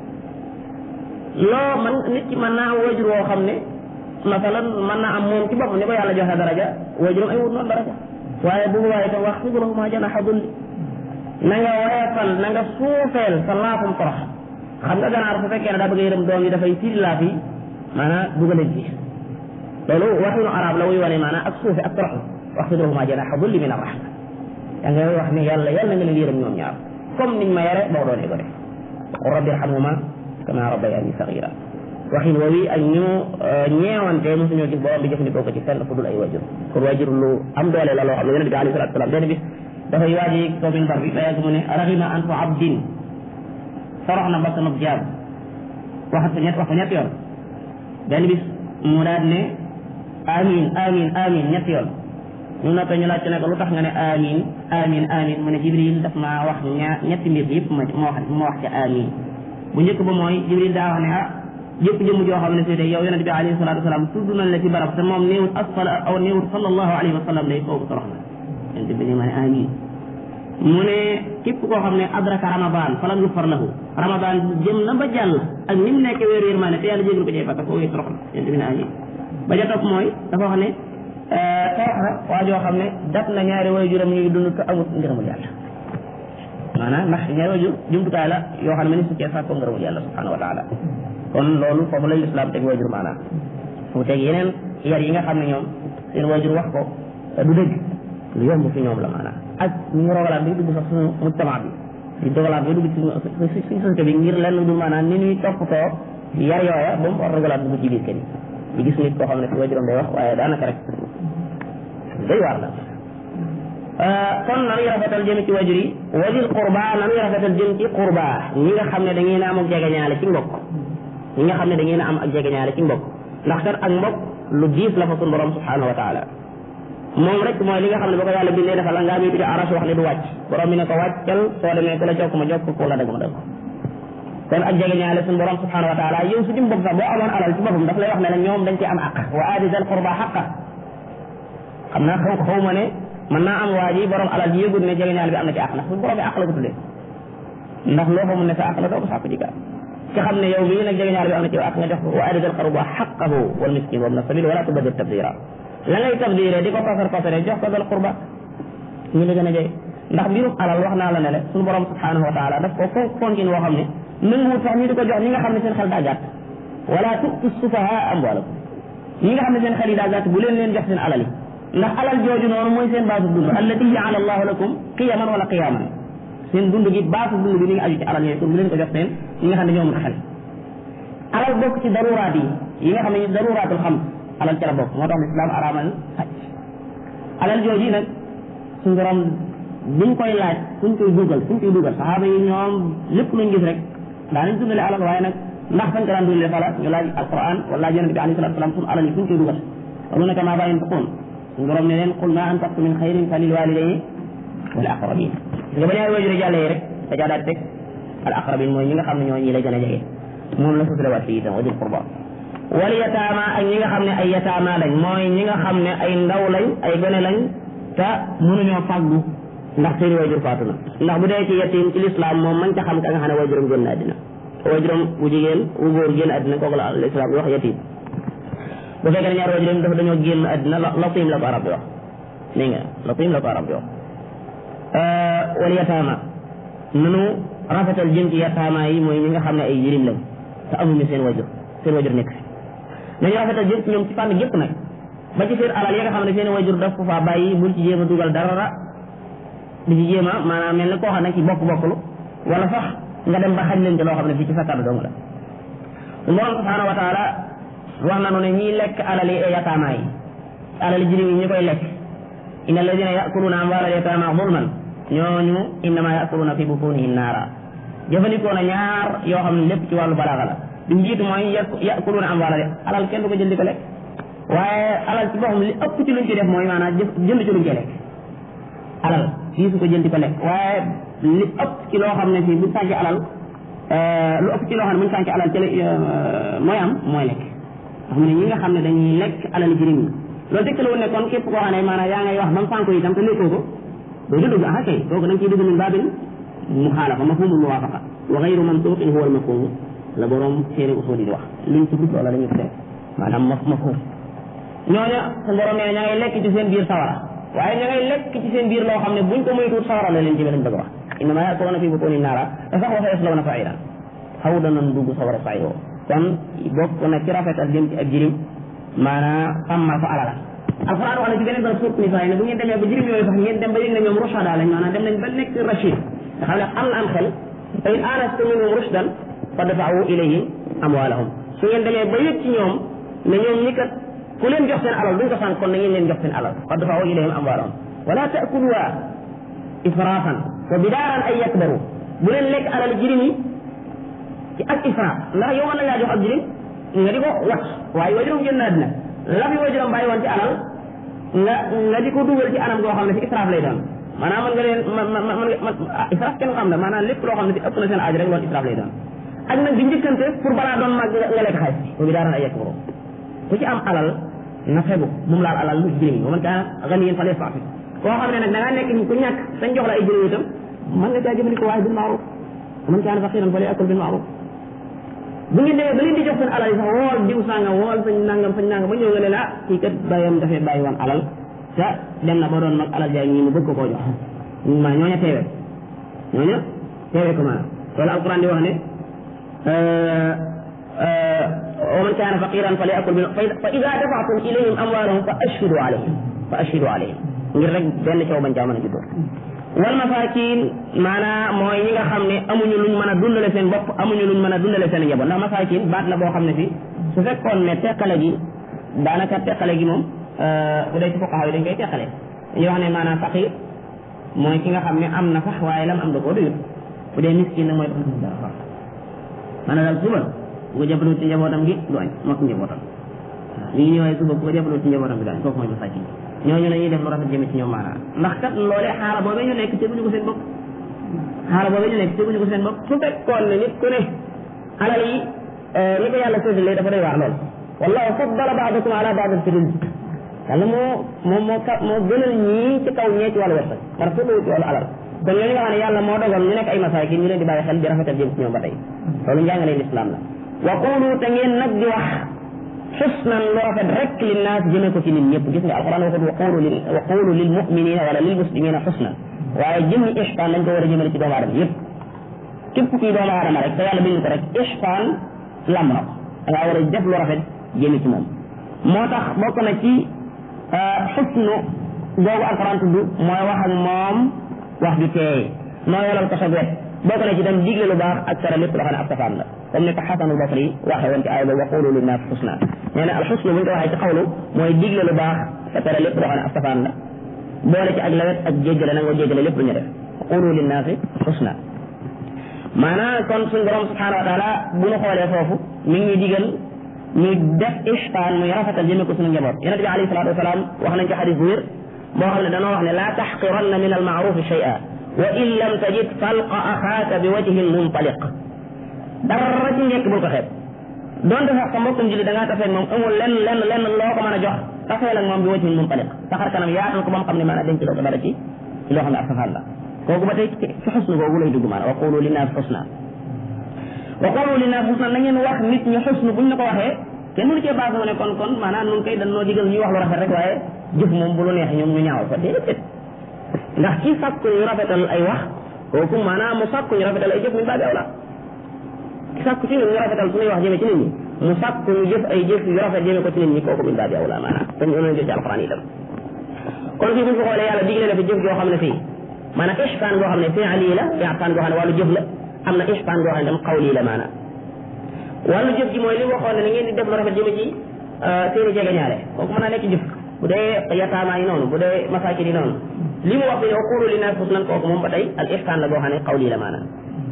loo man nit ki mën naa am wajur woo xam ne masalan mën naa am moom ci boppam ni ko yàlla joxe daraja wajuram ay wut noonu daraja waaye bu boobaa itam wax fid lahuma janaha dulli na nga woyefal na nga suufeel sa laafum torox xam nga ganaar su fekkee ne daa bëgg a yërëm doom yi dafay firi laaf yi maanaam dugaleen ci loolu waxinu arab la wuy wane maanaam ak suufe ak torox wax fid lahuma janaha dulli min arrahma da ngay wax ne yàlla yàlla nga leen yërëm ñoom ñaar comme niñ ma yare boo doonee ko def qul rabbi irhamhuma kama rabbayani sagira waxin woowi ak ñu ñeewante mosuñoo gis borom bi jëfandikoo ko ci fenn fu dul ay wajur kon wajur lu am doole la loo xam ne yonente bi alayhi salatu salaam benn bis dafay waaji kaw min bar bi ba yàgg mu ne raxima anfu abdin sorox na bakkanub jaam waxat ko ñett wax ko ñett yoon benn bis mu daal ne amin amin amin ñett yoon ñu noppee ñu laajte ne ko lu tax nga ne amin amin amin mu ne jibril daf maa wax ñaar ñetti mbir yëpp ma ma wax ma wax ca amin bu njëkk ba mooy jibril daa wax ne ah yëpp jëmm joo xam ne si yow yonente bi alayhi salatu wasalaam tudd nañ la ci barab te moom néewut asfala aw néewut sallallahu alayhi wa sallam day kooku torox na yonente bi ne ma ne amin mu ne képp koo xam ne adraka ramadan falam yufar lahu ramadan jëm na ba jàll ak ni mu nekkee weeru yërmaane te yàlla jégal ko ci fàtta koo wéy torox na yonente bi ne amin ba ja topp mooy dafa wax ne torox na waa joo xam ne daf na ñaari way juram ñuy dund te amut ngërëmul yàlla maanaam ndax ñaari way jur jumtukaay la yoo xam ne ni su cee sàkkoo ngërëmul yàlla subhanahu wa taala kon loolu foofu lay lislaam teg wajur maanaam fu teg yeneen yar yi nga xam ne ñoom seen wajur wax ko du dëgg lu yomb fi ñoom la maanaam ak ñu rogalaat bi dugg sax suñu mujtama bi di dogalaat bi dugg ci suñu société bi ngir lenn du maanaam ni ñuy toppatoo yar yooya ba mu war rogalaat dugg ci biir kër yi di gis nit koo xam ne fi wajuram day wax waaye daanaka rek day waar la kon nanuy rafetal jëm ci wajur yi wajur qurba nanuy rafetal jëm ci qurba ñi nga xam ne da ngeen a am ak jegeñaale ci mbokk ñi nga xam ne da ngeen a am ak jegeñaale ci mbokk ndax kat ak mbokk lu diis la fa suñu borom subhanahu wa taala moom rek mooy li nga xam ne ba ko yàlla bindee dafa la ngaa mi tudde aras wax ne du wàcc borom bi ne ko wàccal soo demee ku la jokk ma jokk ku la dëgg ma dëgg kon ak jege ñaale suñu borom subhanahu wa taala yow su dim bopp sax boo amoon alal ci boppam daf lay wax ne la ñoom dañ ci am àq wa aati dal qurba xaqa xam naa xaw xaw ma ne mën naa am waa ji borom alal ji yëgul ne jege ñaale bi am na ci àq ndax suñu borom bi àq la ko tuddee ndax loo xamul ne sa àq la doo ko sàkku ci ci xam ne yow mii nag jege ñaale bi am na ci àq nga jox ko wa aati dal qurba xaqahu wal miskin wabna sabil wala tubadir tabdira la ngay tabdire di ko pasar pasare jox ko dal qurba ñu la gën a jege ndax mbirum alal wax naa la ne le suñu borom subhanahu wa taala daf ko fonk fonkin woo xam ne nanguwut sax ñu di ko jox ñi nga xam ne seen xel daa gàtt wala tu'tu sufaha amwalakum ñi nga xam ne seen xel yi daa gàtt bu leen leen jox seen alal yi ndax alal jooju noonu mooy seen baasu dund allati jaala allahu lakum qiyaman wala qiyaman seen dund gi baasu dund bi ni ngi aju ci alal yooyu pour bu leen ko jox seen ñi nga xam ne ñoo mën xel alal bokk ci daruraat yi yi nga xam ne daruraatul xam alal ca la bokk moo tax lislaam araamal sàcc alal jooju nag suñu borom buñ koy laaj fuñ koy dugal fuñ koy dugal saxaaba yi ñoom lépp luñ gis rek daanañ dundale alal waaye nag ndax fañ ko daan dundale fala ñu laaj alquran wala laaj yonente bi alayhi salatu salaam suñu alal yi fuñ koy dugal walu naka maa bàyyin tuquun suñu borom ne leen qul ma anfaqtu min xayrin fa lil walidayni wal aqrabin nga ba ñaari waajur jàllee rek da caa daal teg al aqrabin mooy ñi nga xam ne ñoo ñi lay gën a jege moom la sutale waat fii itam wa dil qurba wal yataama ak ñi nga xam ne ay yataama lañ mooy ñi nga xam ne ay ndaw lañ ay gone lañ te mënuñoo fàggu ndax seeni waajur faatu na ndax bu dee ci yatim ci lislaam moom man ca xam ka nga xam ne waajuram génn àddina waajuram bu jigéen bu góor génn àddina kooku la lislaam wax yatim bu fekkee ne ñaar waajuram dafa dañoo génn àddina latim la ko arab bi wax dégg nga latim la ko arab bi wax wal yataama nanu rafetal jëm ci yataama yi mooy ñi nga xam ne ay jirim lañ te amuñu seen waajur seen waajur nekk fi nañu rafetal jëm ci ñoom ci fànn gépp nag ba ci seen alal yi nga xam ne seen waajur daf ko faa bàyyi bul ci jéem a dugal dara di ci jéem a maanaam mel ni koo xam ne ci bokk bokklu wala sax nga dem ba xañ leen ci loo xam ne fii ci sa kàddu dong la borom subhanahu wa taala wax nanu ne ñiy lekk alal yi yataama yi alal jirim yi ñu koy lekk inna alladina yakuluna amwaalal yataama zulman ñooñu innama yakuluna fi butunihim naara jëfandikoo na ñaar yoo xam ne lépp ci wàllu balaaga la bi mu jiitu mooy yakuluna amwaalal alal kenn du ko jël di ko lekk waaye alal ci boppam li ëpp ci luñ ci def mooy maanaam jënd ci luñ ci lekk alal fii su ko jënd di ko lekk waaye li ëpp ci loo xam ne fii buñ sànci alal lu ëpp ci loo xam ne buñ sànci alal ci mooy am mooy lekk ndax mu ne ñi nga xam ne dañuy lekk alal jirim yi loolu tekk la woon ne kon képp koo xam ne maanaam yaa ngay wax ba mu sànko itam te lekkoo ko doo ci dugg ah kay kooku da nga ciy dugg min baabin muxaalafa mafhumul muwaafaqa wa gayru mantuqin huwa al mafhum la borom téere usul yi di wax luñ ci gudd loola dañuy tuddee maanaam maf mafhum ñooña sa borom nee ña ngay lekk ci seen biir sawara waaye ña ngay lekk ci seen biir loo xam ne buñ ko moytuut sawara la leen jëme lañ bëgg a wax innama yakuluna fi butunihim naara te sax wa sayaslawna sa'iran xaw danañ dugg sawara sa'i woo kon bokk na ci rafetal jëm ci ak jirim maanaam sàmmal fa alala alquran wax na ci beneen ba suut nisaa yi ne bu ngeen demee ba jirim yooyu sax ngeen dem ba yëg ne ñoom rushada lañ maanaam dem nañ ba nekk rachid nga xam ne am na am xel fa in anastu minhum rushdan fadfa'u ilayhim amwalahum su ngeen demee ba yëg ci ñoom ne ñoom ñi kat ku leen jox seen alal duñ ko sànq kon na ngeen leen jox seen alal fadfa'u ilayhim amwalahum wala ta'kuluha israfan wa bidaaran ay yakbaru bu leen lekk alal jirim yi ci ak israaf ndax yow mën na ngaa jox ab jirim nga di ko wat waaye wajuram génn na dina la fi wajuram bàyyi woon ci alal nga nga di ko dugal ci anam goo xam ne ci israaf lay doon maanaam mën nga leen man man man israaf kenn xam ne maanaam lépp loo xam ne ci ëpp na seen aaj rek loolu israaf lay doon ak nag di njëkkante pour balaa doon màgg nga lekk xaalis bi boobu daaran ay yekk borom ku ci am alal na fegu bu mu laal alal lu jirim yi ba man kaa gan yéen fa lee faafi koo xam ne nag da ngaa nekk ni ku ñàkk sañ jox la ay jirim itam mën nga caa jëfandikoo waaye bil maaruf man kaana faqiran fa liyakul bil maaruf bu ngeen demee ba leen di jox seen alal yi sax wool diw sàngam wool sañ nangam sañ nangam ba ñëw nga ne la kii kat bàyyam dafay bàyyi woon alal te dem na ba doon mag alal jaay ñii mu bëgg ko koo jox ma ñooña teewe ñooña teewe ko maanaam loolu alquran di wax ne wa man kaana faqiran fa liyakul bil fa ida dafaatum ilayhim amwaalahum fa ashhidu alayhim fa ashhidu alayhim ngir rek benn coow bañ caa mën a juddoo wal masaakin maanaam mooy ñi nga xam ne amuñu luñ mën a dundale seen bopp amuñu luñ mën a dundale seen njaboot ndax masaakin baat la boo xam ne fi su fekkoon ne teqale gi daanaka teqale gi moom bu dee ci fuqaha yi dañ koy teqale dañuy wax ne maanaam faqir mooy ki nga xam ne am na sax waaye lam am da koo doyut bu dee miskin nag mooy dafa dara sax maanaam daal suba bu ko jàppalu ci njabootam gi du añ mokk njabootam waaw li ñu ñëwee suba bu ko jàppalu ci njabootam gi du añ kooku mooy masaakin ñooñu nañuy def lu rafet jëme ci ñoom maanaam ndax kat loolee xaala boobee ñu nekk teguñu ko seen bopp xaala boobee ñu nekk teguñu ko seen bopp su fekkoon ne nit ku ne alal yi ni ko yàlla séddalee dafa doy waar lool wallahu faddala baadakum ala baadin fi rizq yàlla moo moo moo ka moo gënal ñii ci kaw ñee ci wàllu wërsëg par ce ci wàllu alal kon ñooñu nga xam ne yàlla moo dogal ñu nekk ay masaakin ñu leen di bàyyi xel di rafetal jëm ci ñoom ba tey loolu njàngaleen islam la wa qulu te ngeen nag di wax xusnan lu rafet rek li naas jëmee ko ci nit ñëpp gis nga alquran waxut wa qulu lil wa qulu lil muminina wala lil muslimina xusnan waaye jëmmi ihsaan dañ ko war a jëmale ci doomu aadama yëpp képp kuy doomu aadama rek te yàlla bind ko rek ihsaan lam na ko da ngaa war a def lu rafet jëme ci moom moo tax bokk na ci xusnu googu alquran tudd mooy wax ak moom wax ju teey noo yolal ko sa wet bokk na ci tam digle lu baax ak tere lépp loo xam ne ab safaan la comme ni ko xasanul basri waxee woon ci aaya ba waqulu linnaas xusna nee na alxusnu bu ñu ko waxee ci xawlu mooy digle lu baax te tere lépp loo xam ne ab safaan la boole ci ak lawet ak jéggale nangoo jéggale lépp lu ñu def waqulu linnaasi xusna maanaam kon suñ borom subhanahu wa taala bu ñu xoolee foofu mi ngi digal ñu def ihsaan muy rafetal jëme ko suñu njaboot yonente bi alayhi salatu wasalaam wax nañ ci xadis bu wér boo xam ne danoo wax ne laa taxqiranna min almaarufi shay'a wa in lam tajid falqa axaaka bi wajhin muntaliq dara ci njëkk bul ko xeeb donte sax sa mbokkum julli da ngaa tafeeg moom amul lenn lenn lenn loo ko mën a jox tafeel ak moom bi wajhin muntaliq saxar kanam yaatal ko ba mu xam ne maanaam denc loo ko dara ci ci loo xam ne ab safaan la kooku ba tey ci xusnu googu lay dugg maanaam wa qulu linnaas xusna wa qulu linnaas xusna na ngeen wax nit ñi xusnu buñ la ko waxee kenn mënu cee baax mu ne kon kon maanaam nun koy dañ noo digal ñuy wax lu rafet rek waaye jëf moom bu lu neex ñoom ñu ñaaw ko déedéet ndax ci sàkku ñu rafetal ay wax kooku maanaam mu sàkku ñu rafetal ay jëf min baabi awla ci sàkku ci ñun ñu rafetal suñuy wax jëme ci nit ñi mu sàkku ñu jëf ay jëf yu rafet jëme ko ci nit ñi kooku min baabi awla maanaam dañ ñu jël ci alquran itam kon fii buñ ko xoolee yàlla digle na fi jëf joo xam ne fii maanaam ihsaan goo xam ne fi'li la ihsaan goo xam ne wàllu jëf la am na ihsaan goo xam ne tam qawli la maanaam wàllu jëf ji mooy li waxoon ne na ngeen di def lu rafet jëme ci seeni jege ñaare kooku mën naa nekk jëf bu dee yataamaa yi noonu bu dee masaakin yi noonu li mu wax bi yow qulu linnaas husnan kooku moom ba tey al ihsaan la goo xam ne qawli la maanaam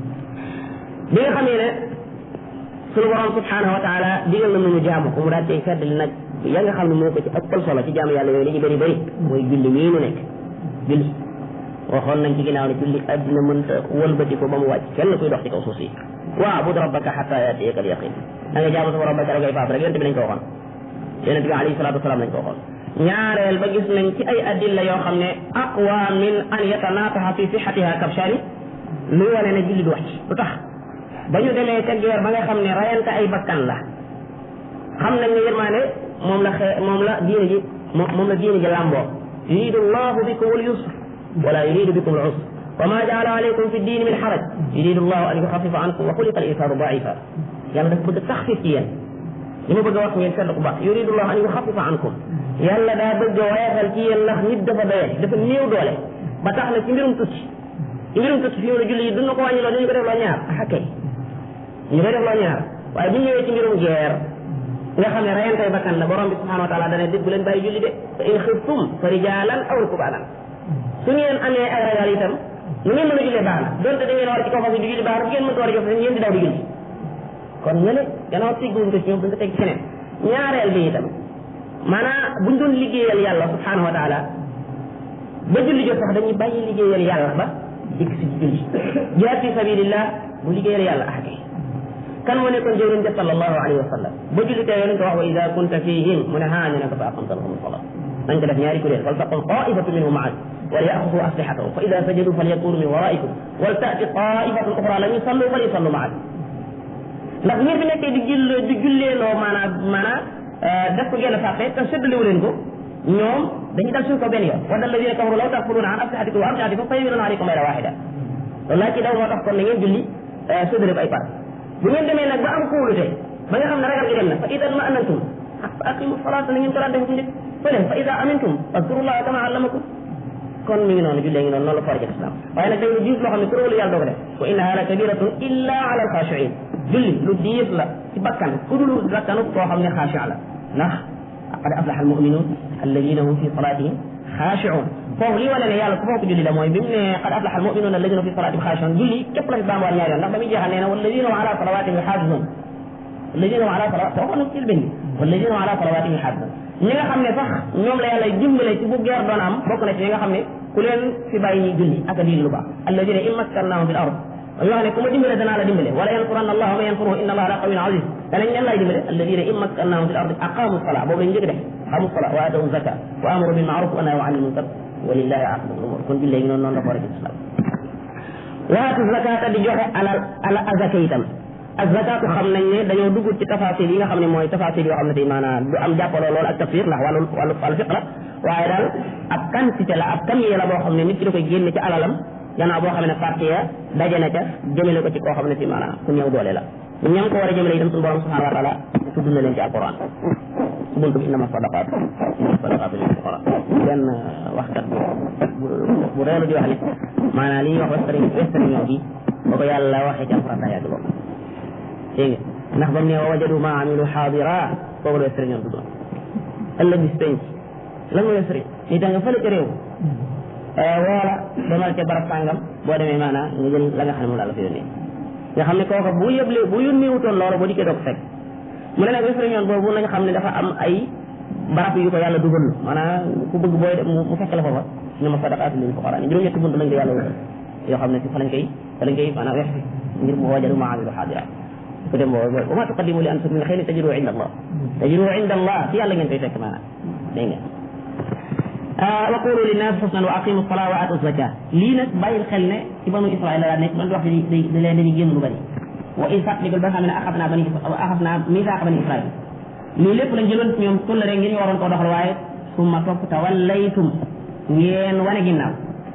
bi nga xamee ne sunu borom subhanahu wa taala digal na ñu jaamu ko mu daal cay feddali nag ya nga xam ne moo ko ci ëppal solo ci jaamu yàlla yooyu li ñu bëri bëri mooy julli mii nu nekk julli waxoon nañ ci ginnaaw ne julli addina mënta wëlbati ko ba mu wàcc kenn kuy dox ci kaw suuf si waabud rabbaka xata yatiyaka al yaqin da nga jaamu sama rabbaka rek ngay faaf rek yonente bi lañ ko waxoon yonente bi alayhi salatu wasalaam lañ ko waxoon ñaareel ba gis nañ ci ay adilla yoo xam ne aqwa min an yatanataha fi sixatiha kabshani luy wane ne julli du wàcc lu tax ba ñu demee ca guerre ba nga xam ne rayante ay bakkan la xam nañ ne yërmaane moom la xee moom la diine ji moom la diine ji làmboo yuridu llahu bikum al yusr wala yuridu bikum al usr wa ma jaala alaykum fi diini min xaraj yuridu llahu an yuxafifa ankum wa xuliqa al insanu daifa yàlla dafa bëgg taxfif ci yéen li ma bëgg a wax ngeen seetlu ko baax yuridu llahu an yuxafifa ankum yàlla daa bëgg a woyofal ci yéen ndax nit dafa doye dafa néew doole ba tax na ci mbirum tukki ci mbirum tukki fi mu ne julli yi duñ na ko wàññiloo dañu ko def loo ñaar ah kay ñu koy def loo ñaar waaye bu ñëwee ci mbirum guerre nga xam ne rayantay bakkan la borom bi subhanahu wa taala dana dégg bu leen bàyyi julli de fa in xiftum fa rijalan aw rukbanan su ngeen amee ay ragal itam nu ngeen mën a jullee baax na donte da ngeen war ci kaw fas di julli baax na bu ngeen mënta war a jox ngeen di daw di julli kon ñële gannaaw tegguñ ko ci ñoom duñ ko teg ci keneen ñaareel bi itam maanaam buñ doon liggéeyal yàlla subhanahu wa taala ba julli jot sax dañuy bàyyi liggéeyal yàlla ba dikk si julli jihaad fi sabilillah bu liggéeyal yàlla ah kay kan moo nekkoon jëwriñ ja sallallahu alayhi wa sallam ba julli tey yonent ko wax wa ida kunta fihim mu ne haa ñu ne ko fa aqamta lahum salat nañ ko def ñaari kuréel fal taqum taifatu minhum maak wal yaxudu aslihatahum fa ida sajadu falyakunu min waraikum wal taati taifatun uxra lam yusallu falyusallu maak ndax ngeen fi nekkee di jull di julleeloo maanaam maanaam def ko genn sàppe te séddalewu leen ko ñoom dañuy dal suñ ko benn yoon wa alladina kafaru law takfuruna an aslihatikum wa amtiatikum fa yamiluna alaykum mayra waxida loolu laa ci daw moo tax kon na ngeen julli séddale ko ay par bu ngeen demee nag ba am kóolute ba nga xam ne ragal gi dem na fa ida ma anantum fa aqimu salata na ngeen ko daan def njëkk fële fa ida amintum fadkurullaha kama allamakum kon mi ngi noonu jullee ngi noonu noonu la foor ci islam waaye nag day lu diis loo xam ne ku róolu yàlla doo ko def wa innaha la kabiratun illa ala alxaashiin julli lu diis la ci bakkan ku dul bakkanu koo xam ne xaashi la ndax qad aflaha almuminuun alladina hum fi salatihim xaashiun foofu li wane ne yàlla ku fonk julli la mooy bi mu ne qad aflaha almuminuun alladina fi salatihim xaashiun julli képp la fi baamuwaat ñaari yoon ndax ba muy jeexal nee na walladina hum ala salawatihim yuxaafizuun alladina hum ala salawat waxoon na ci benn walladina ala salawatihim xaafidun ñi nga xam ne sax ñoom la yàlla dimbale ci bu geer doon am bokk na ci ñi nga xam ne ku leen fi bàyyi ñuy julli ak a digle lu baax alladina in makkannahum fil ard yoo xam ne ku ma dimbale danaa la dimbale wala yansuranna allah wa man yansuruhu inna allah la qawiyyun aziz danañ leen lay dimbale alladina in makkannahum fil ard aqamu sala boobu lañ njëkk def aqamu sala wa atawu zaka wa amaru bil ma'ruf wa nahaw anil munkar walillahi aqibatul umur kon jullee gi noonu noonu la ko war a ci islam waatu zakata di joxe alal ala azaka itam azakatu xam nañ ne dañoo dugg ci tafasir yi nga xam ne mooy tafasir yoo xam ne tey maanaam du am jàppaloo loolu ak tafsir ndax wàllu wàllu wàllu fiq la waaye daal ab quantité la ab kamiye la boo xam ne nit ki da koy génne ci alalam gannaaw boo xam ne parti ya daje na ca jëmale ko ci koo xam ne si maanaam ku ñëw doole la ñam ko war a jëmale itam suñu borom subhanahu wa taala tudd na leen ci alquran su buntu bi innama sadaqat innama sadaqat lil fuqara benn waxkat bu bu reelu di wax ne maanaam li ñuy wax western western ñoo bi ba ko yàlla waxee ci alquran daa yàgg lool dégg nga ndax ba mu ne wa wajadu ma amilu xaadira boobu la western ñoo dugg ëllëg bis penc lan mooy western ni da nga fële ca réew woola demal ca barab sàngam boo demee maanaam nga jël la nga xam ne moom laa la fa yónnee nga xam ne kooka bu yëble bu yónnee wutoon loolu boo dikkee doog fekk mu ne nag western ñoon boobu nañ xam ne dafa am ay barab yu ko yàlla dugal maanaam ku bëgg booy mu fekk la foofa ne ma sadaqaatu lil fuqara ni juróom-ñetti bunt lañ ko yàlla wutal yoo xam ne si fa lañ koy fa lañ koy maanaam wex ngir mu wajadu ma amilu xaadira ku dem boobu wa ma tuqaddimu li anfusikum min xayrin tajiduhu inda allah tajiduhu inda allah fi yàlla ngeen koy fekk maanaam dégg nga wa qulu linnaasi husnan wa aqimu salaa wa atu zaka lii nag bàyyil xel ne ci banu israil la daan nekk man di wax di di leen dañuy génn lu bëri wa in fàttalikul ba nga xam ne axas naa bani axas naa misaaqa bani israil lii lépp lañ jëloon ci ñoom tulla rek ngir ñu waroon koo doxal waaye summa topp tawallaytum ngeen wane ginnaaw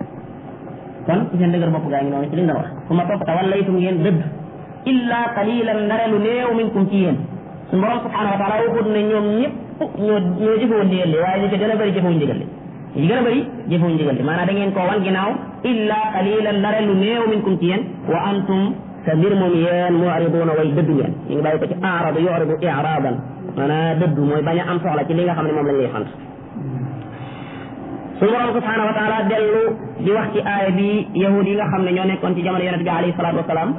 kon ci seen dëgër bopp gaa ngi noonu ci liñ doon wax summa topp tawallaytum ngeen dëdd illa qalilan ndare lu néew minkum ci yéen suñu borom subhanahu wa taala waxut ne ñoom ñëpp ñoo ñoo jëfewul ndigal li waaye ñu ci gën a bëri jëfewuñ ndigal li ñu gën a bëri jëfewuñ ndigal li maanaam da ngeen koo wan ginnaaw illa qalilan ndare lu néew minkum ci yéen wa antum te mbir moom yéen mu'riduuna way dëddu ngeen ñu ngi bàyyi ko ci aradu yuridu iradan maanaam dëddu mooy bañ a am soxla ci li nga xam ne moom lañ lay sant suñu borom subhanahu wa taala dellu di wax ci aaya bi yahud yi nga xam ne ñoo nekkoon ci jamono yonent bi alayhi salaatu wasalaam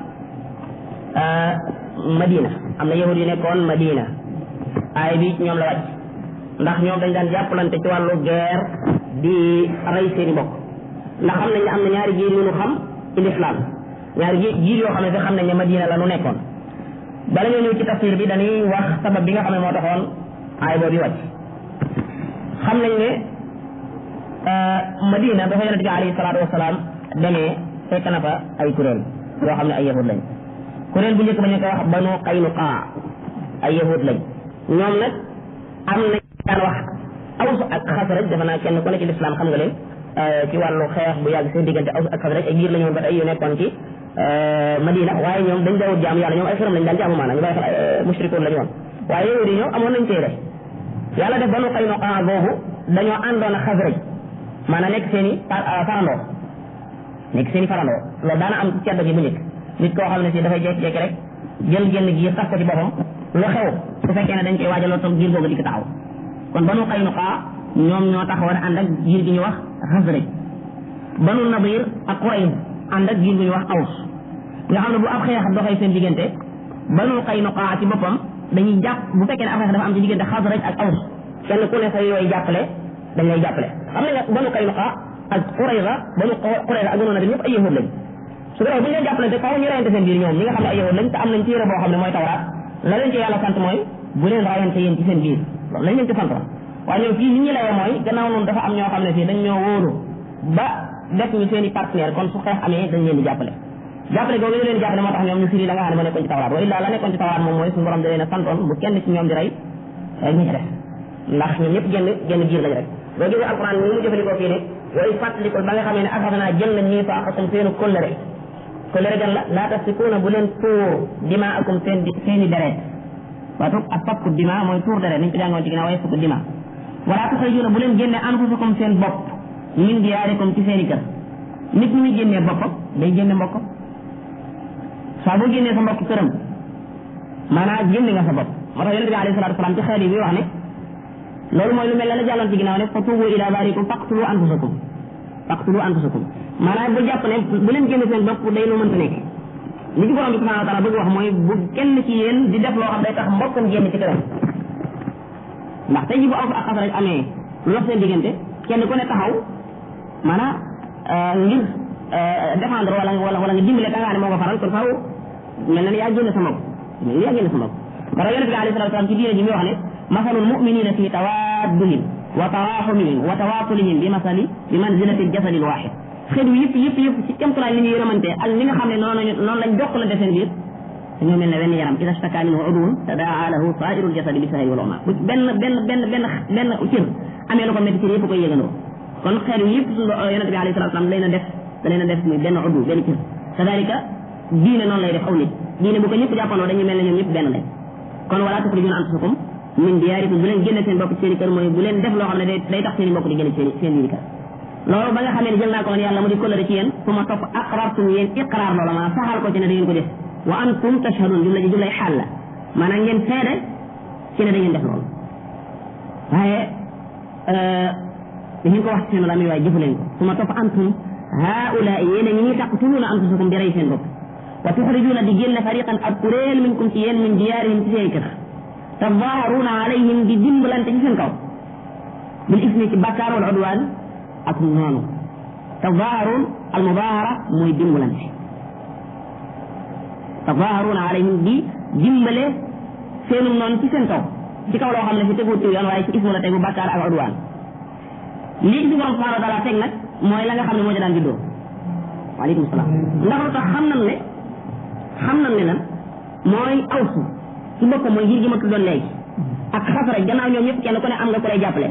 madina am na yahud yi nekkoon madina aaya bi ñoom la wàcc ndax ñoom dañ daan jàppalante ci wàllu guerre di rey seeni mbokk ndax xam nañ ne am na ñaari giir yu ñu xam ci l'islam ñaari giir yoo xam ne sax xam nañ ne madina la nu nekkoon bala ñoo ñëw ci tafsir bi dañuy wax sabab bi nga xam ne moo taxoon aay boobu wàcc xam nañ ne madina dafa yonente bi alayhi salaatu wasalaam demee fekk na fa ay kuréel yoo xam ne ay yahud lañ kuréel bu njëkk ba ñu ko wax banu qaynuqa ay yahud lañ ñoom nag am na daan wax aws ak xasraj defe naa kenn ku ne ci lislaam xam nga leen ci wàllu xeex bu yàgg seen diggante aws ak xasraj ay giir la ñoon ba tey yu nekkoon ci madina waaye ñoom dañ dawut jaamu yàlla ñoom ay xëram lañ daan jaamu maanaam ñu bàyyi xel mushrikoon la ñu woon waaye yahud yi ñoom amoon nañ téere yàlla def banu qaynuqa boobu dañoo àndoon ak xasraj maanaam nekk seen i farandoo nekk seen i farandoo loolu daana am cedd gi bu njëkk nit koo xam ne si dafay jékki-jékki rek jël génn giir sax ko ci boppam lu xew su fekkee ne dañ koy waajal loolu tam giir googu dikk taxaw kon banu Qaynuqa ñoom ñoo taxawoon ànd ak giir gi ñu wax Xasraj banu Nadir ak Qurayz ànd ak giir gi ñu wax Aws nga xam ne bu ab xeex doxee seen diggante banu Qaynuqa ci boppam dañuy jàpp bu fekkee ne ab xeex dafa am ci diggante Xasraj ak Aws kenn ku ne sa yooyu jàppale dañ lay jàppale xam nañ ne banu Qaynuqa ak Qurayza banu Qurayza ak banu Nadir ñëpp ay yahud lañ su ko defee bu ñu leen jàppalante faaw ñu rayante seen biir ñoom ñi nga xam ne ay yahud lañ te am nañ téere boo xam ne mooy tawraat la leen ci yàlla sant mooy bu leen rayante yéen ci seen biir loolu lañ leen ci santoon waaye ñoom fii nit ñi layee mooy gannaaw noonu dafa am ñoo xam ne fii dañ ñoo wóolu ba def ñu seen i partenaire kon su xeex amee dañ leen di jàppale jàppale googu ñu leen di jàppale moo tax ñoom ñu firi la nga xam ne moo nekkoon ci tawraat wa illaa la nekkoon ci tawraat moom mooy suñu borom da leen a santoon bu kenn ci ñoom di rey ñi ci def ndax ñoom ñëpp genn genn giir lañ rek boo gisee alquran ni mu jëfandikoo fii ne way fàttalikul ba nga xamee ne axas naa jël nañ ñii faaqakum seenu kóllëre kóllëre gan la laa tasfikuuna bu leen tuur dimaakum seen seeni deret waatu ak fakku dima mooy tuur deret niñ ko jàngoon ci ginnaaw waaye fakku dima wala tuxrijuuna bu leen génne anfusakum seen bopp min diyaarikum ci seeni kër nit ñi muy génnee boppam day génne mbokk saa boo génnee sa mbokk këram maanaam génne nga sa bopp moo tax yonente bi alayhi salatu wasalaam ci xeet yi bi wax ne loolu mooy lu mel ne la jàlloon ci ginnaaw ne fa tuubu ila baarikum faqtulu anfusakum faqtulu anfusakum maanaam bu jàpp ne bu leen génne seen bopp day lu mënta nekk li ci borom bi subhanahu wa taala bëgg wax mooy bu kenn ci yéen di def loo xam day tax mbokkam génn ci këram ndax tey ji bu aw ak xas rek amee lu dox seen diggante kenn ku ne taxaw maanaam ngir défendre wala wala wala nga dimbale ka nga ne moo ko faral kon faaw mel na ne yaa génn sa mbokk mel ni yaa génn sa mbokk bara yonente bi alayhi salatu wasalam ci diine ji mi wax ne masalul muminina fi tawaddihim wa taraxumihim wa tawaasulihim bi masali bi manzilati ljasadi lwaxid xeet wi yëpp yëpp yëpp ci kémtulaay li ñu yërëmante ak li nga xam ne noonu lañu noonu lañ jokkalante seen biir dañoo mel ne wenn yaram ida staka minhu udwun tadaa lahu sairul jasadi bi sahri wal uma bu benn benn benn benn benn cër amee lu ko métti cër yëpp koy yëgandoo kon xeet wi yëpp suñu yonente bi alayhi salatu wasalam leen a def da leen a def muy benn uddu benn cër kadalika diine noonu lay def aw nit diine bu ko ñëpp jàppandoo dañuy mel ne ñoom ñëpp benn lañ kon wala tuxrijuna anfusakum min diyaarikum bu leen génne seen bopp seen i kër mooy bu leen def loo xam ne day day tax seen i mbokk di génne seen seen biir kër loolu ba nga xamee ne jël naa ko woon yàlla mu di kóllëre ci yéen fu ma topp aqrartum yéen iqraar loola maanaam saxal ko ci ne da ngeen ko def wa antum tashhadun jumla ji jumlay xaal la maanaam ngeen seede ci ne da ngeen def loolu waaye da ngeen ko wax ci seen lamiñ waaye jëfu leen ko fu ma topp antum haula yéen a ñi taqtuluuna anfusakum di rey seen bopp wa tuxrijuuna di génne fariqan ab kuréel minkum ci yéen min diyaarihim ci seen kër tadaaharuuna alayhim di dimbalante ci seen kaw bil ismi ci bakkaar wal udwaan ak noonu tadaaharuun al mubaahara mooy dimbalante tadaaharuuna alayhim di dimbale seenum noonu ci seen kaw ci kaw loo xam ne si tegu ci yoon waaye ci ismu la tegu bakkaar ak udwaan lii ci borom subhanahu wa taala teg nag mooy la nga xam ne moo ci daan juddoo waaleykum salaam ndax lu tax xam nañ ne xam nañ ne lan mooy awsu ci boppam mooy ngir gi ma tuddoon léegi ak xasraj gannaaw ñoom ñëpp kenn ku ne am nga ku lay jàppale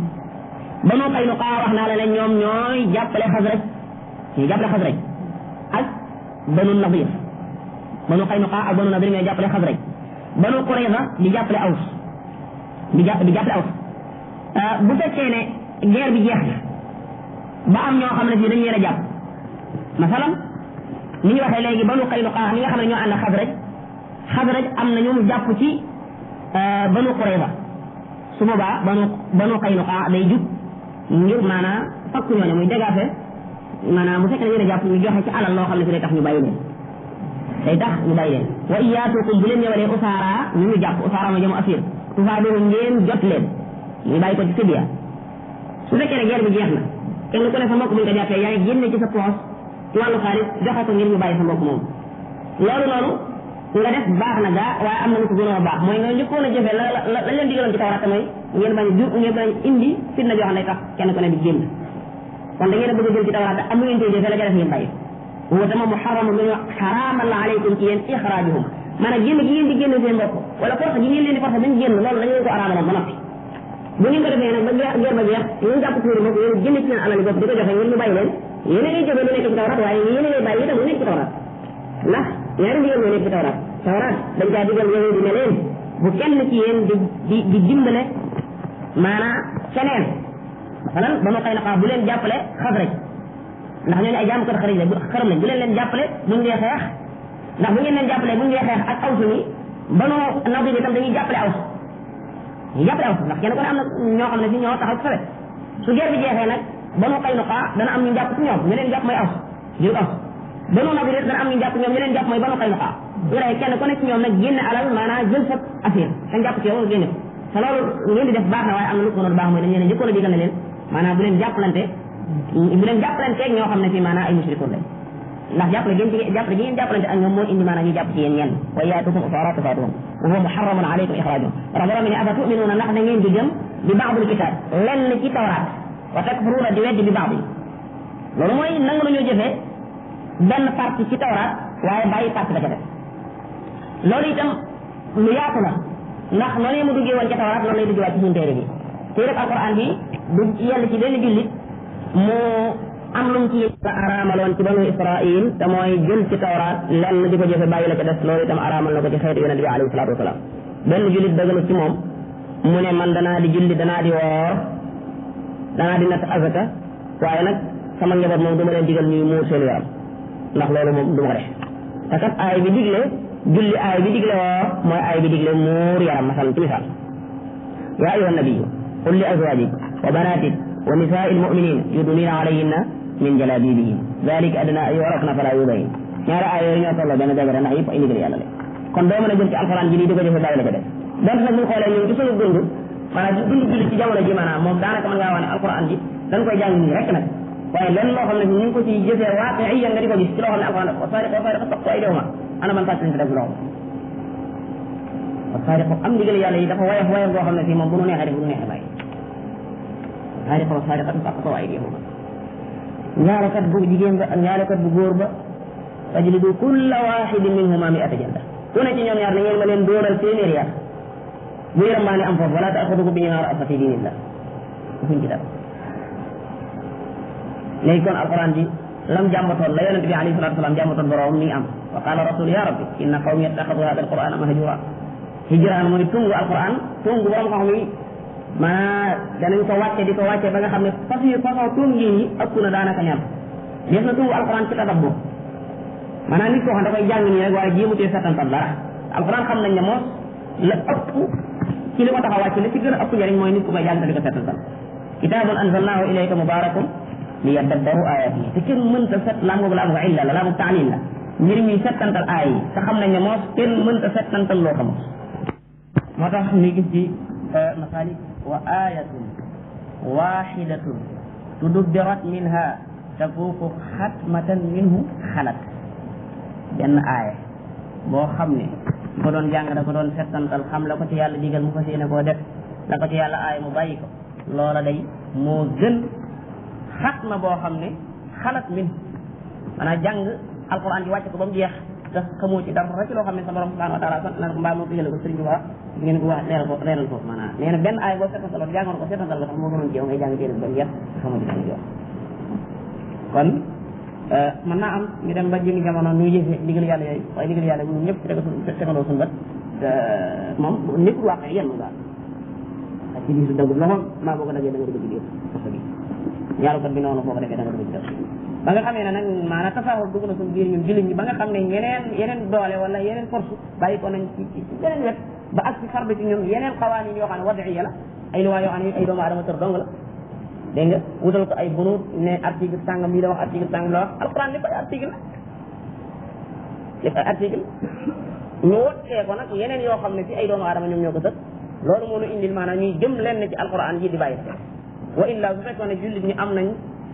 banu Qaynuqa wax naa la ne ñoom ñooy jàppale xasraj ñooy jàppale xasraj ak banu Nadir banu Qaynuqa ak banu Nadir ñooy jàppale xasraj banu Qurayza di jàppale aws di jàpp di jàppale aws bu fekkee ne guerre bi jeex na ba am ñoo xam ne fii dañu leen a jàpp masalan ni ñu waxee léegi banu Qaynuqa ñi nga xam ne ñoo ànd ak xasraj xasraj am na ñu jàpp ci banu Qurayza su boobaa banu banu Qaynuqa day jug ngir maanaam fakk ñooñu muy dégaase maanaam bu fekkee ne yéen a jàpp ñu joxe ci alal loo xam ne fi day tax ñu bàyyi leen day tax ñu bàyyi leen wa iyaatukum bu leen ñëwalee usaara ñu ñu jàpp usaara ma jëm asir tufaadoo ngeen jot leen ñu bàyyi ko ci fidiya su fekkee ne guerre bi jeex na kenn ku ne sa mbokk bu ñu ko jàppee yaa ngi génne ci sa poos ci wàllu xaalis joxe ko ngir ñu bàyyi sa mbokk moom loolu noonu nga def baax na gaa waaye am na lu ko gënoon a baax mooy nga njëkkoon a jëfee la la la leen digaloon ci tawraat mooy ngeen bañ ju ngeen bañ indi fitna joo xam ne tax kenn ku ne di génn kon da ngeen a bëgg a jël ci tawraat am lu ngeen koy jëfee la ca def ngeen bàyyi huwa tama muharramun lu ñu xaraamal la aleykum ci yéen ixraajuhum maanaam génn gi ngeen di génn seen bopp wala force gi ngeen leen di force bañ génn loolu dañu leen ko araamaloon ba noppi bu ngeen ko defee nag ba guerre ba jeex ngeen jàpp tuuri bopp yéen génn ci seen alal bopp di ko joxe ngeen ñu bàyyi leen yéen a ngay jëfee lu nekk ci tawraat waaye yéen a ngay bàyyi itam lu nekk ci tawraat ndax ñaari ndigal moo nekk ci tawraat tawraat dañ caa digal yahudi ne leen bu kenn ci yéen di di di dimbale maanaam keneen masalan ba ma xëy na bu leen jàppale xasraj ndax ñooñu ay jaamu kër xarit la xaram lañ bu leen leen jàppale buñ dee xeex ndax bu ngeen leen jàppale buñ dee xeex ak awsu ni banu nadir itam dañuy jàppale awsu ñu jàppale awsu ndax kenn ku ne am na ñoo xam ne si ñoo taxaw ci sawet su guerre bi jeexee nag banu xëy na dana am ñu jàpp ci ñoom ñu leen jàpp mooy awsu jël awsu banu nadir dana am ñu jàpp ñoom ñu leen jàpp mooy banu xëy na ñu rey kenn ku ne ci ñoom nag génne alal maanaam jël sa affaire dañ jàpp ci yow génne ko te loolu ngeen di def baax na waaye am na lu ko baax mooy dañ leen njëkkoon a digal ne leen maanaam bu leen jàppalante bu leen jàppalante ak ñoo xam ne fii maanaam ay mushrikoon lañ ndax jàppale ngeen ci jàppale gi ngeen jàppalante ak ñoom moo indi maanaam ñu jàpp ci yéen ñenn wa yaatukum usaara tufaatuhum wa huwa muharramun alaykum ixraajuhum rax borom ne afa tuminuuna ndax da ngeen di gëm bi baadul kitaab lenn ci tawraat wa takfuruuna di weddi bi baadi loolu mooy nangu nañoo jëfee benn partie ci tawraat waaye bàyyi partie ba ca def loolu itam lu yaatu la ndax noonu mu duggee woon ca tawraat noonu lay duggee waat ci suñu téere bi téere alquran bi du yell ci benn jullit mu am lu mu ci la araamaloon ci banu israil te mooy jël ci tawraat lenn di ko jëfe bàyyi la ca des loolu itam araamal na ko ci xeetu yonent bi alayhi salaatu wasalaam benn jullit dëggalu ci moom mu ne man danaa di julli danaa di woor danaa di natt azaka waaye nag sama njaboot moom du ma leen digal ñuy muur seen yaram ndax loolu moom du ma ko def te kat aay bi digle julli aay bi digle woor mooy aay bi digle muur yaram masalan ci misaal yaa ayuha nabiyu qul li azwajik wa banatik wa nisaai almuminin yudnina alayhinna min jalabibihin dalika adna an yurafna fala yudayin ñaari aay yooyu ñoo tolloo benn dëgg ndax yëpp ay ndigal yàlla la kon doo mën a jël ci alxuraan ji lii di ko jëfe bàyyi la ko def donte nag bu ñu xoolee ñun ci suñu dund maanaam dund julli ci jamono ji maanaam moom daanaka mën ngaa wax ne alquran ji dañ koy jàng nii rek nag waaye lenn loo xam ne ñu ngi ko ci jëfee waate ay nga di ko gis ci loo xam ne alquran wa saariqu wa saariqu faqtu aydihuma ana man fàttali def loolu wa saariqu am ndigal yàlla yi dafa woyof woyof boo xam ne fii moom bu nu neexee def bu nu neexee bàyyi wa saariqu wa saariqatu faqtu aydihuma ñaarekat bu jigéen ba ak ñaarekat bu góor ba fajlidu kulla waxidin minhuma mi'ata jalda ku ne ci ñoom ñaar na ngeen ma leen dóoral téeméeri yar bu yaram maa ne am foofu wala taaxudukum bi ñaar afa fi dinillah fuñ ci dara léegi kon alquran ji lam jàmbatoon la yonente bi alayhi salatu wasalam jàmbatoon borom mi ngi am wa qala rasul ya rabbi inna qawmi yattaxadu hada alquran mahjura hijraan mooy tungu alquran tungu borom xam yi maanaa danañ ko wàcce di ko wàcce ba nga xam ne façon façon tungi yi ëpp na daanaka ñaar def na tungu alquran ci tadabbur maanaam nit koo xam da koy jàng nii rek waaye jéemutee settantal dara alquran xam nañ ne moos la ëpp ci li ko tax a wàcc la ci gën a ëpp njëriñ mooy nit ku koy jàng te di ko settantal kitaabun anzalnaahu ilayka mubaarakun li yaddabbaru ayaatihi te kenn mënta set laa ngoog laa ngoog illa la laa ngoog taalil la mbir mi settantal aay yi te xam nañ ne moos kenn mënta settantal loo xamul moo tax ñu gis ci masalik wa ayatun waxidatun tudubbirat minha tafuuqu xatmatan minhu xalat benn aaya boo xam ne ko doon jàng da ko doon settantal xam la ko ci yàlla digal mu fas yéene koo def la ko ci yàlla aaya mu bàyyi ko loola day moo gën xatma boo xam ne xalat min maanaam jàng alquran ji wàcc ko ba mu jeex te xamoo ci dara ci loo xam ne sa borom subhanahu wa taala sant na ko mbaa moo ko jële ko sëriñ bi wax ngeen ko wax leeral ko leeral ko maanaam nee na benn aaya boo settantaloon jàngoon ko settantal ko sax moo gënoon jéew ngay jàng téere ba mu jeex te xamoo ci dara jox kon mën naa am ñu dem ba jëngi jamono nuy jëfe ndigal yàlla yooyu waaye ndigal yàlla ñun ñëpp tega suñ tegandoo suñu bët moom nekkul wax yenn daal ak ci biir su dëgg loxoom maa boo ko dagee da nga dugg ci biir parce que ñaarukat bi noonu foo ko defee da nga dugg ci def ba nga xamee ne nag maanaam tasaawul dugg na suñu biir ñun jullit ñi ba nga xam ne yeneen yeneen doole wala yeneen force bàyyi ko nañ ci ci beneen wet ba ak ci farba ci ñun yeneen xawaan yi yoo xam ne wadiya la ay luwaa yoo xam ne ay doomu aadama tër dong la dégg nga wutal ko ay bunut ne article sàngam lii la wax article sàngam la wax alquran lépp ay article la lépp ay article ñu wottee ko nag yeneen yoo xam ne ci ay doomu aadama ñoom ñoo ko sëg loolu moo ñu indil maanaam ñuy jëm lenn ci alquran ji di bàyyi wa illa su fekkoon ne jullit ñi am nañ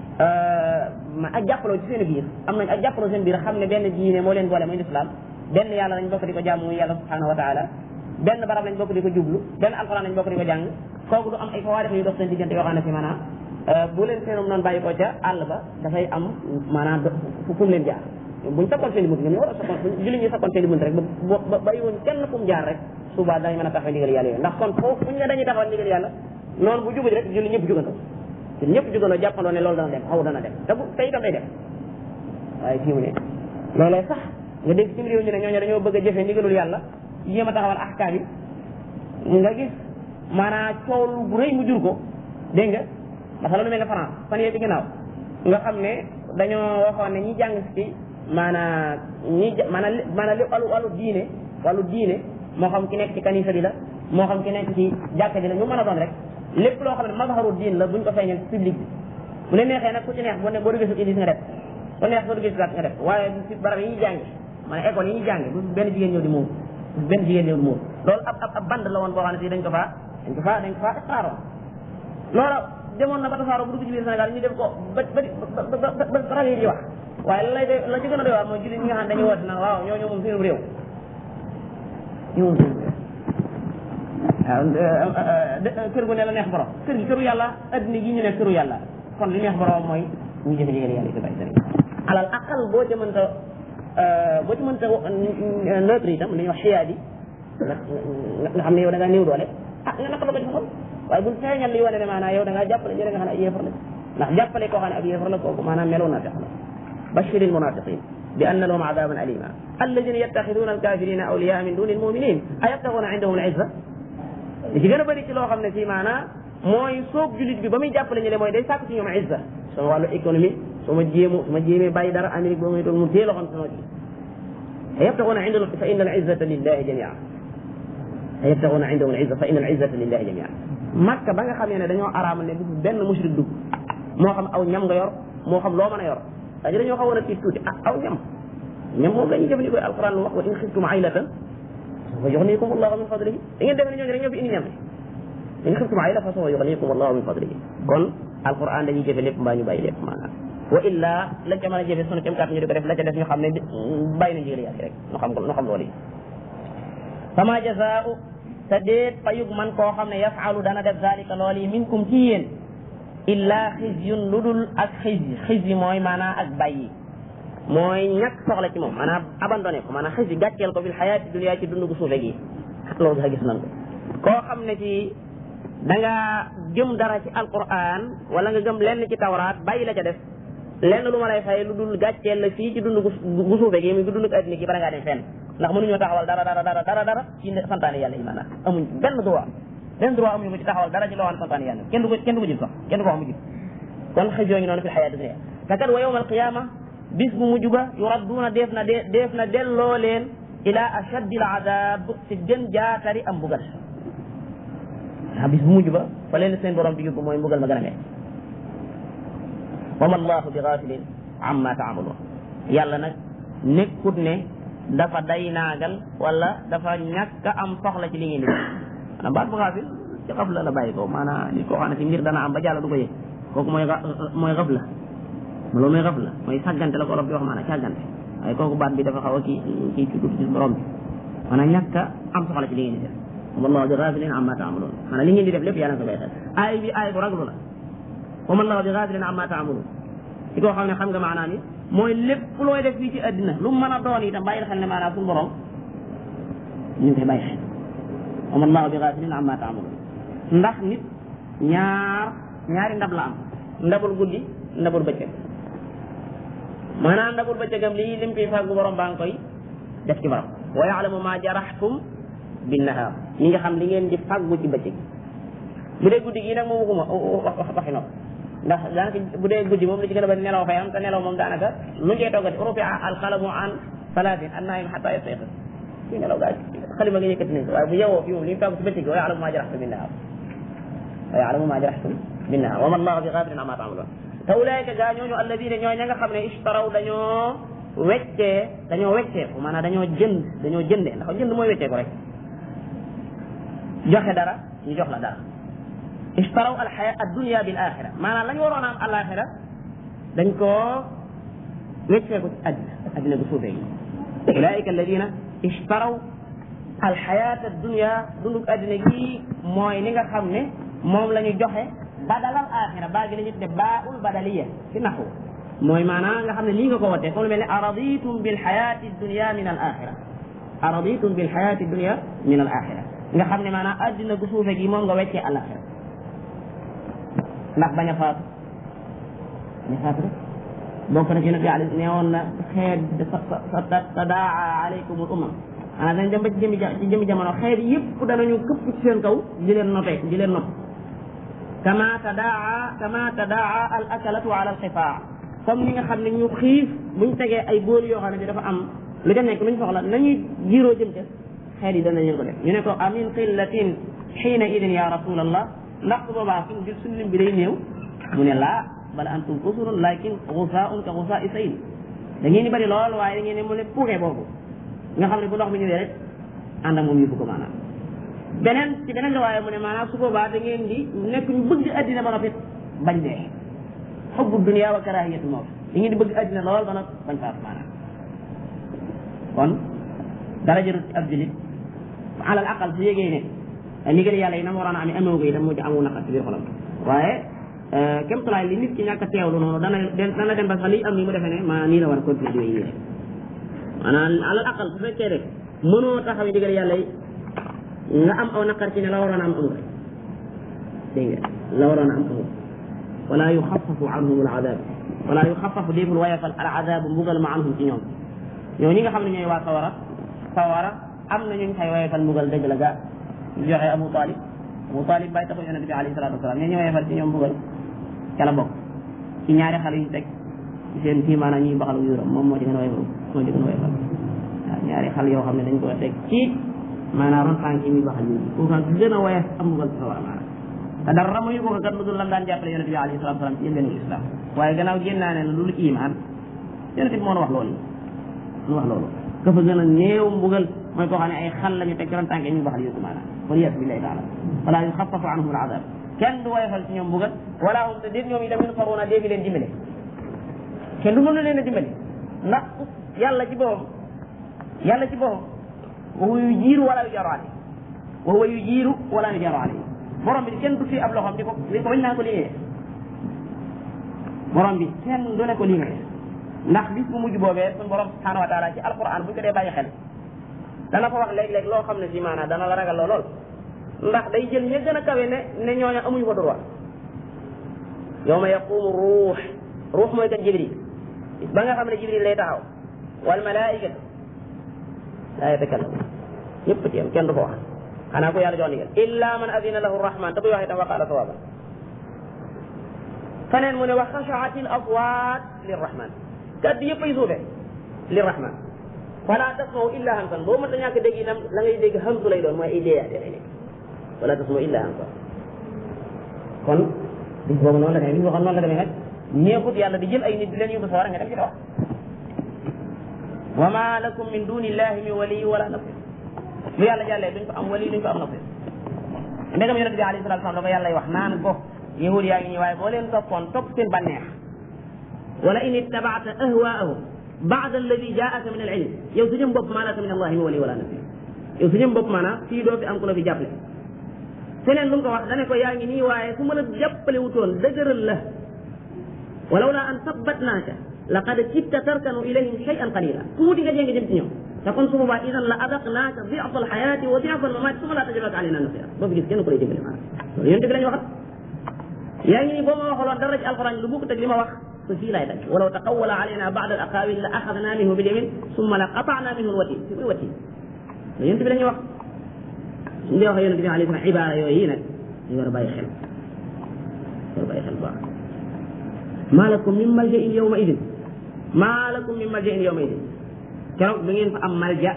ma ak jàppaloo ci seen biir am nañ ak jàppaloo seen biir xam ne benn diine moo leen boole muy lislaam benn yàlla lañ bokk di ko jàmm muy yàlla subhanahu wa taala benn barab lañ bokk di ko jublu benn alquran lañ bokk di ko jàng kooku du am ay fawaarix yu dox seen diggante yoo xam ne fi maanaam bu leen seenum noonu bàyyi ko ca àll ba dafay am maanaam fu mu leen jaar buñ sakkoon seen i bunt ñoom ñu war a sakkoon jullit ñi sakkoon seen i bunt rek ba bàyyi woon kenn fu mu jaar rek suba dañ mën a taxaw ndigal yàlla yooyu ndax kon foofu buñ ne dañuy taxawal ndigal yàlla noonu bu jubali rek jullit ñëpp jugandoo ñun ñëpp jugandoo jàppandoo ne loolu dana dem xaw dana dem te bu te itam day dem waaye fii mu ne loolee sax nga dégg ci réew ñu ne ñooñu dañoo bëgg a jëfee ndigalul yàlla yéem a taxawal ahkaam yi nga gis maanaam coow lu rëy mu jur ko dégg nga dafa lu mel ne France fan yee ci ginnaaw nga xam ne dañoo waxoon ne ñi jàng ci maanaam ñi maanaam maanaam li wàllu wàllu diine wàllu diine moo xam ki nekk ci kanisa bi la moo xam ki nekk ci jàkka ji la ñu mën a doon rek lépp loo xam ne mazharu diin la buñ ko feeñal ci public bi bu leen neexee nag ku ci neex boo ne boo duggee su nga def bu neex boo duggee si nga def waaye ci barab yi ñuy jàngi maanaam école yi ñuy jàngi bu benn jigéen ñëw di muur bu benn jigéen ñëw di muur loolu ab ab ab band la woon boo xam ne si dañ ko faa dañ ko faa dañ ko faa extraroon loola demoon na ba tasaaroo bu dugg ci biir Sénégal ñu def ko ba ba ba ba rajo yi di wax waaye la lay de la ci gën a doy waar mooy jullit ñi nga xam ne dañuy woote naan waaw ñoo ñoo moom seen réew ñoo moom seen réew waaw kër gu ne la neex borom kër gi këru yàlla adduna gi ñu ne këru yàlla kon li neex borom mooy ñu jëfe ndigal yàlla ci bàyyi sëriñ alal aqal boo ci mënta boo ci mënta neutre itam li ñuy wax xiyaadi nga xam ne yow da ngaa néew doole ah nga naka la ko ci xol waaye buñ feeñal li wane ne maanaam yow da ngaa jàppale ñeneen nga xam ne ay yéefar la ndax jàppale koo xam ne ab yéefar la kooku maanaam meloo na tax la bashir al munafiqin bi anna lahum adaban alima alladina yattaxiduna alkafirina awliyaa min duni almuminin ayabtaxuna indahum al izza li ci gën a bëri ci loo xam ne fii maanaam mooy soog julit bi ba muy jàppale ñu le mooy day sàkk ci ñoom izza sama wàllu économie su ma jéemu su ma jéemee bàyyi dara Amérique boo muy toog mu téye loxoom sama ji ayabtaxuna indahum fa inna al izzata lillahi jamia ayabtaxuna indahum al izza fa inna al izzata lillahi jamia makka ba nga xamee ne dañoo araamal ne bu benn mushrik dugg moo xam aw ñam nga yor moo xam loo mën a yor c'est-à-dire dañoo xawoon a tiit tuuti ah aw ñam ñam moom la ñuy jëfandikoo alquran lu wax wa in xiftum aylatan fa yuxnikum allahu min fadlihi da ngeen defe ne ñooñu rek ñoo fi indi ñam in xiftum ayla fa sawfa yuxnikum allahu min fadlihi kon alquran dañuy jëfe lépp mbaa ñu bàyyi lépp maanaam wa illa lañ ca mën a jëfe sunu kem kàtt ñu di ko def la ca def ñu xam ne bàyyi na ndigal yàlla rek ñu xam ko ñu xam loolu yi fama jazaau te déet payug man koo xam ne yafalu dana def zalika loolu yi minkum ci yéen illa xizyun lu dul ak xizyi xizyi mooy maanaam ak bàyyi mooy ñàkk soxla ci moom maanaam abandonné ko maanaam xizyi gàcceel ko fil xayaati dunya ci dund gu suufe gi loolu sax gis nañ ko koo xam ne ci da nga gëm dara ci alquran wala nga gëm lenn ci tawraat bàyyi la ca def lenn lu ma lay fay lu dul gàcceel la fii ci dund gu suufe gi muy gu dund addina gi bala ngaa dem fenn ndax mënuñoo taxawal dara dara dara dara dara ci santaane yàlla yi maanaam amuñ benn droit benn droit amuñu ko ci taxawal dara ci loo xam ne santaane yàlla kenn du ko kenn du ko jël sax kenn du ko wax mu jib kon xëj yoo ngi noonu fi xayaat dunya te kat wa yawmal qiyaama bis bu mujj ba yuradduuna def na de def na delloo leen ila ashaddil adab ci gën jaatari am mbugal ah bis bu mujj ba fa leen seen borom bi yóbbu mooy mbugal ma gën a metti wa ma allahu bi gafilin amma taamaluun yàlla nag nekkut ne dafa day naagal wala dafa ñàkk a am soxla ci li ngeen di def maanaam baat bu gaafil ci xab la la bàyyi ko maanaam nit koo xam ne ci mbir dana am ba jàll du ko yëg kooku mooy mooy xab la loolu mooy xab la mooy sàggante la ko rob di wax maanaam sàggante waaye kooku baat bi dafa xaw a kii kii ci tuuti ci borom bi maanaam ñàkk a am soxla ci li ngeen di def wallahu bi gafilin amma taamaluun maanaam li ngeen di def lépp yàlla na ko bay xel aay bi aay bu raglu la wa ma allahu bi gafilin amma taamaluun ci koo xam ne xam nga maanaam yi mooy lépp looy def fii ci àddina lu mu mën a doon itam bàyyil xel ne maanaam suñu borom ñu ngi koy bàyyi xel wa ma allahu bi gafilin amma taamaluun ndax nit ñaar ñaari ndab la am ndabul guddi ndabul bëccëg maanaam ndabul bëccëgam lii lim fiy fàggu borom baa ngi koy def ci borom wa yaalamu ma jaraxtum binnahaar ñi nga xam li ngeen di fàggu ci bëccëg bu dee guddi gii nag moom waxuma waxi nopp ndax daanaka bu dee guddi moom li ci gën a bari nelaw fay am te nelaw moom daanaka lu ñu koy toggati rufi alqalamu an salaatin an naim xata yastayqis kuy nelaw gaa xalima nga yëkkati nañ ko waaye bu yewoo fi moom li ñu fàggu ci bëccëg wa yaalamu ma jaraxtum binnahaar wa yaalamu ma jaraxtum binnahaar wa ma allahu bi gaafirin amma taamaluun te ulaayka gaa ñooñu alladina ñoo ña nga xam ne ishtaraw dañoo weccee dañoo weccee ko maanaam dañoo jënd dañoo jëndee ndax jënd mooy weccee ko rek joxe dara ñu jox la dara ishtaraw alxaya addunia bil axira maanaam la ñu waroon a am alaxira dañ koo weccee ko ci àddina àddina bu suufee gi ulaayka alladina ishtaraw alxayat addunia dundug àddina gi mooy li nga xam ne moom la ñu joxe badalal axira baa gi la ñu tudde baaul badaliya ci naxu mooy maanaam nga xam ne nii nga ko wootee comme lu mel ne araditum bil xayati dunia min al axira araditum bil xayati dunia min al axira nga xam ne maanaam addina gu suufe gi moom nga weccee alaxira ndax bañ a faatu bañ a faatu rek bokk na ci nabi ali ne woon na xeet sa tadaa alaykum al umam maanaam dañ dem ba ci jëmi ci jëmi jamono xeet yëpp danañu këpp ci seen kaw di leen notee di leen not kama tadaa kama tadaa al akalatu ala al xifaa comme ni nga xam ne ñu xiif buñ tegee ay bool yoo xam ne bi dafa am lu ca nekk luñ soxla nañuy jiiroo jëm ca xeet yi danañ leen ko def ñu ne ko amin qillatin xiina idin ya rasulallah ndax su boobaa suñ bi suñ lim bi day néew mu ne laa bala antum kusurun lakin gusaun ka gusa i sayl da ngeen di bëri lool waaye da ngeen ne mu ne puuxee boobu nga xam ne bu ndox mi ñëwee rek ànd ak moom yóbbu ko maanaam beneen ci beneen la waaye mu ne maanaam su boobaa da ngeen di nekk ñu bëgg addina ba noppi bañ dee xubbu dunia wa karahiyatu mawt da ngeen di bëgg addina lool ba noppi bañ faatu maanaam kon dara jarut ci ab julit alal aqal su yégee ne ndigal yàlla yi na mu waroon a amee amewu ko itam mu ci amu naqar ci biir xolam waaye kem tulaay li nit ki ñàkk a teewlu noonu dana dana dem ba sax li am nii mu defee ne ma nii la war a continuer di wéy nii maanaam alal aqal su fekkee rek mënoo taxaw ndigal yàlla yi nga am aw naqar ci ne la waroon a am amul dégg nga la waroon a am amul wala yuxafafu anhum al adab wala yuxafafu déeful wayafal al adab mbugal ma anhum ci ñoom ñoo ñi nga xam ne ñooy waa sawara sawara am na ñu fay wayafal mbugal dëgg la ga joxe Abu Talib Abu Talib bàyyi taxu yonente bi alayhi salatu wasalaam ñoo ñu wayafal ci ñoom mbugal ca la bokk ci ñaari xale yu teg ci seen kii maanaam ñuy baxal yuuram moom moo ci gën a wayafal moo ci gën a wayafal waaw ñaari xale yoo xam ne dañ ko teg ci maanaam ron tànk yi muy baxal ñu kooku nag gën a woyof am mbugal ci sawara maanaam te dara muy ko kat lu dul lam daan jàppale yonente bi alayhi salatu wasalaam ci yëndeenu islam waaye gannaaw génnaa ne lu dul iman yonente bi moo wax loolu moo wax loolu ka fa gën a néew mbugal mooy koo xam ne ay xal la ñu teg ci ron tànk yi muy baxal yóbbu maanaam waliyaasu billahi taala wala yuxafafu anhum alazab kenn du woyofal ci ñoom mbugal wala hum te déet ñoom itam yunsaruuna déefi leen dimbale kenn du mën leen a dimbale ndax yàlla ci boppam yàlla ci boppam wa huwa yujiiru wala yujaru alayhi wa huwa yujiiru wala yujaru alayhi borom bi kenn du fi ab loxoom di ko di ko bañ naa ko liggéeyee borom bi kenn du ne ko liggéeyee ndax bis bu mujj boobee suñu borom subhanahu wa taala ci alquran bu ñu ko dee bàyyi xel dana ko wax léeg-léeg loo xam ne si maanaam dana la ragal loo lool ndax day jël ña gën a kawe ne ne ñooñu amuñu ko droit yawma yaqumu ruux ruux mooy kat jibril ba nga xam ne jibril lay taxaw wal malaikatu laa yatakallam ñëpp ci yam kenn du ko wax xanaa ko yàlla jox ndigal illa man adina lahu rahman te buy wax itam waqaala sawaaba feneen mu ne wa xashaati al aswaat lirrahman kaddu yëpp ay suufe lirrahman fala tasmaw illa hamsan boo mënta ñàkk dégg itam la ngay dégg hamsu lay doon mooy ay déeyaate lay nekk wala tasmaw illa hamsan kon bis boobu noonu la demee bis boo xam noonu la demee nag neexut yàlla di jël ay nit di leen yóbbu sawara nga dem ci wax wa ma lakum min duni illahi min waliyi wala nasir lu yàlla jàllee duñ ko am wali duñ ko am nasir ndegam yonente bi alayhi salatu wasalam da ko yàlla wax naan ko yahud yaa ngi ñi waaye boo leen toppoon topp seen bànneex wala in ittabaata ahwaahum baada alladi jaaka min al ilm yow su ñëm bopp maa laka min allahi min wali wala nasir yow su ñëm bopp maanaam fii doo fi am ku la fi jàppale feneen lu mu ko wax dane ko yaa ngi nii waaye su ma la jàppale wutoon dëgëral la walaw laa an sabbatnaaka laqad kitta tarkanu ilayhim shay'an qalila tuuti nga jéngi jëm ci ñoom te kon su boobaa idan la adaqnaaka di'fa alxayaati wa di'fa almamaati suma laa tajidu laka alayna nasira boo fi gis kenn ku lay dimbale maanaam loolu yonte bi lañu waxat yaa ngi nii boo ma waxaloon dara ci alquran lu bukk teg li ma wax su fii laay dagg walaw taqawala alayna ba'da al aqawil la axadna minhu bil yamin summa la qata'na minhu alwatin fi muy watin loolu yonte bi lañu wax suñu dee wax yonente bi alayhi salaam ibaara yooyu nag ñu war a bàyyi xel war a bàyyi xel baax maa lakum min maljain yawma idin maa lakum min maljain yawma idin keroog da ngeen fa am malja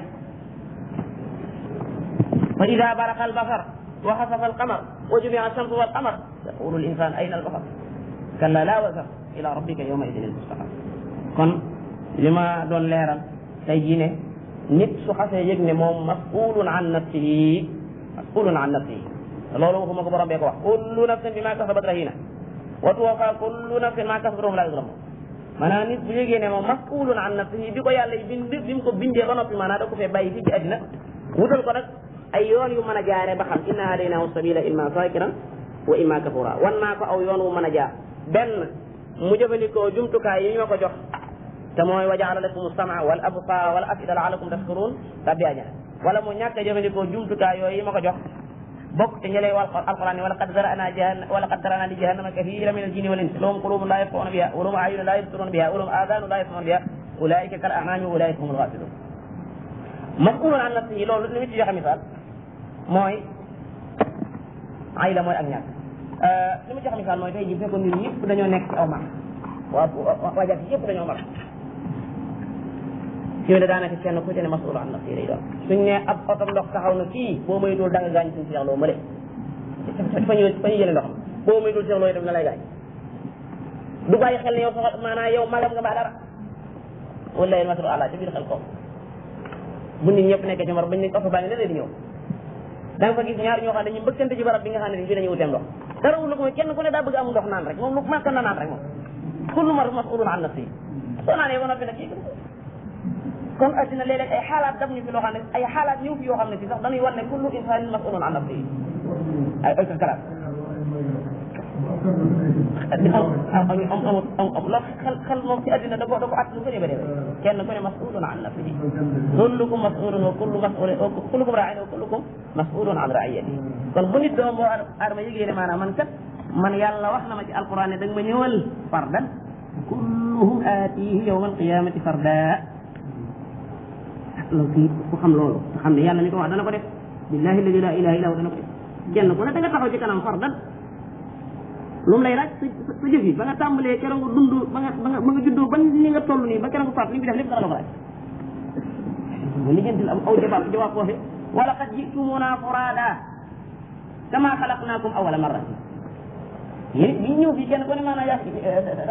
fa ida baraqa albasar wa xasafa alqamar wa jumia alchamsu walqamar yaqulu linsan ayna albasar kalla la wasar ila rabbika yawma idin almustaqar kon li ma doon leeral tey jii ne nit su xasee yëg ne moom masulun an nafsihi masulun an nafsihi loolu waxuma ko borom bee ko wax kullu nafsin bima kasabat rahina wa tuwafa kullu nafsin ma kasabat hum la yuzlamun maanaam nit bu yëgee ne moom masulun an nafsihi bi ko yàlla yi bind bi mu ko bindee ba noppi maanaam da ko fee bàyyi fii ci àddina wutal ko nag ay yoon yu mën a jaaree ba xam inna hadaynahu sabila imma shakiran wa imma kafura wan naa ko aw yoon wu mën a jaar benn mu jëfandikoo jumtukaay yi ñu ma ko jox te mooy wa jaala lakum sama wal absara wal afida laalakum tashkurun tabbi ajana wala mu ñàkk a jëfandikoo jumtukaay yooyu yi ma ko jox bokk te ñëlee wal alquran ni wala qad zarana jahanna wala qad zarana li jahannama kathira min aljinni wal insi lahum qulubun la yafqahuna biha wa lahum a'yunun la yubsiruna biha wa lahum adhanun la yasma'una biha ulaika kal a'nami wa ulaika humul ghafilun mas'ulun an nafsihi loolu li mu ci joxe misaal mooy ay la mooy ak ñàkk li mu joxe misaal mooy tey ji fekkoon ñun ñëpp dañoo nekk ci aw mar waa waa jàkk yëpp dañoo mar fi mu ne daanaka kenn ku ci ne masul an nafsi lay doon suñ ne ab oto ndox taxaw na kii boo moytuwul da nga gaañ suñu seexloo mële fa ñu fa ñu jëlee ndox boo moytuwul seexloo itam na lay gaañ du bàyyi xel ne yow soxal maanaam yow magam nga mbaa dara wala yéen masul àlla ci biir xel ko bu nit ñëpp nekkee ci mar bañ ne oto baa ngi ne di ñëw da nga fa gis ñaar ñoo xam ne ñu mbëkkante ci barab bi nga xam ne fii dañuy wuteem ndox dara wul ko mooy kenn ku ne daa bëgg amul ndox naan rek moom lu màkk na naan rek moom kullu mar masulun an nafsi soo naanee ba noppi nag kii kon addina léeg-léeg ay xaalaat dab ñu fi loo xam ne ay xaalaat ñëw fi yoo xam ne si sax dañuy war ne kullu insanin masulun an nafsihi ay ay kalaat am am am la xel xel moom ci addina da ko da ko at lu bëri bëri kenn ku ne masulun an nafsihi kullukum masulun wa kullu masulun kullukum ra'in wa kullukum masulun an ra'iyati kon bu nit doom boo adama yëgee ne maanaam man kat man yàlla wax na ma ci alquran ne da nga ma ñëwal fardan kulluhum aatihi yawma alqiyamati farda loolu kii ku xam loolu nga xam ne yàlla mi ko wax dana ko def billahi alladi la ilaha illa hu dana ko def kenn ku ne da nga taxaw ci kanam fardan lu mu lay laaj sa sa jëf yi ba nga tàmbalee keroog nga dund ba nga ba nga ba nga juddoo ba ni nga toll nii ba keroog nga faat li nga fi def lépp dana la ko laaj bu lijjantil am aw jawaab jawaab foofu wala qad jitumuna furada kama xalaqnakum awala marra yéen ñi ñëw fii kenn ku ne maanaam yaa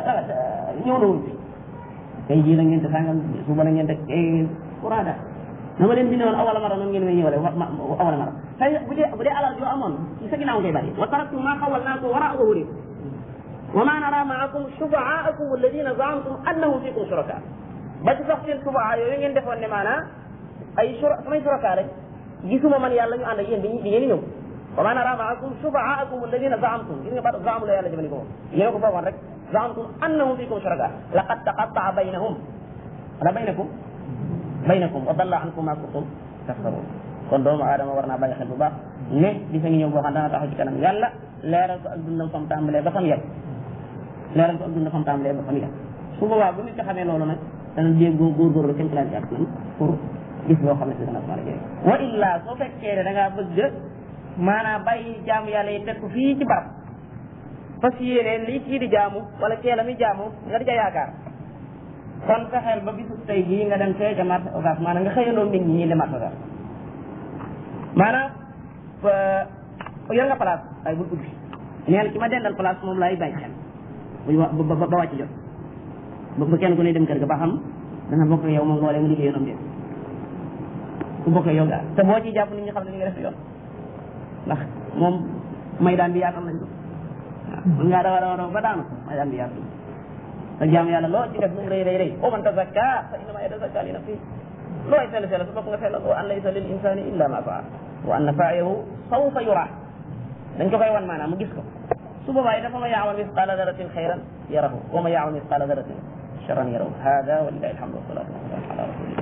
ñëw na wul fi tey jii la ngeen te sàngam suba la ngeen te furada na ma leen bindee woon awala mara noonu ngeen may ñëwale wa awala mara tey bu dee bu dee alal yoo amoon ci sa ginnaaw ngay bari wa taraktu ma xawalnaakum waraa zuhurikum wa ma nara maakum shufa'aakum alladina zaamtum annahum fikum shuraka ba ci sax seen shufaa yooyu ngeen defoon ne maanaa ay shura samay shuraka rek gisuma man yàlla ñu ànd ak yéen di di ngeen ñëw wa ma nara maakum shufa'aakum alladina zaamtum gis nga baat zaamu la yàlla jëfandikoo yéen ko foogoon rek zaamtum annahum fikum shuraka laqad taqatta'a baynahum wala baynakum baynakum wa dalla ankum ma kuntum taftarun kon doomu aadama war naa bàyyi xel bu baax ne bisa ngi ñëw boo xam dana taxaw ci kanam yàlla leeral ko ak dundam fam tàmbalee ba fam yem leeral ko ak dundam fam tàmbalee ba fam yem su boobaa bu nit ko xamee loolu nag dana jéem góor góorgóorlu kenn laaj ak nam pour gis loo xam ne si dana ko mën a jëriñ wa illa soo fekkee ne da ngaa bëgg maanaam bàyyi jaamu yàlla yi teg ko fii ci barab fas yéene lii kii di jaamu wala kee la mi jaamu nga di ca yaakaar kon fexeel ba bisu tey jii nga dem fee ca marché Ocass maanaam nga xëyandoo nit ñi ñi dem marché Ocass maanaam yor nga place ay bul ubbi nee na ki ma dendal place moom laay bàyyi xel bu ba ba wàcc jot ba kenn ku ne dem kër ga ba xam dana bokk yow moom loolee mu liggéey yoonam déet ku bokk yow daal te boo ci jàpp nit ñi xam ne li nga def yoon ndax moom may daan bi yaatal nañ ko waaw mën ngaa dawa dawa dawa ba daanu may daan bi yaatal te jaam yàlla loo ci def mu rëy rëy rëy o man tazakka fa innama yatazakka li nafsi looy sell sell su bopp nga sellal wa an laysa lil insani illa ma faa wa anna sa'yahu sawfa yura dañ ko koy wan maanaam mu gis ko su boobaa yi dafa ma yaamal misqala daratin xayran yarahu wa ma yaamal misqala daratin charran yarahu hada wa lillahi alhamdu wa salatu wa salam ala rasulillah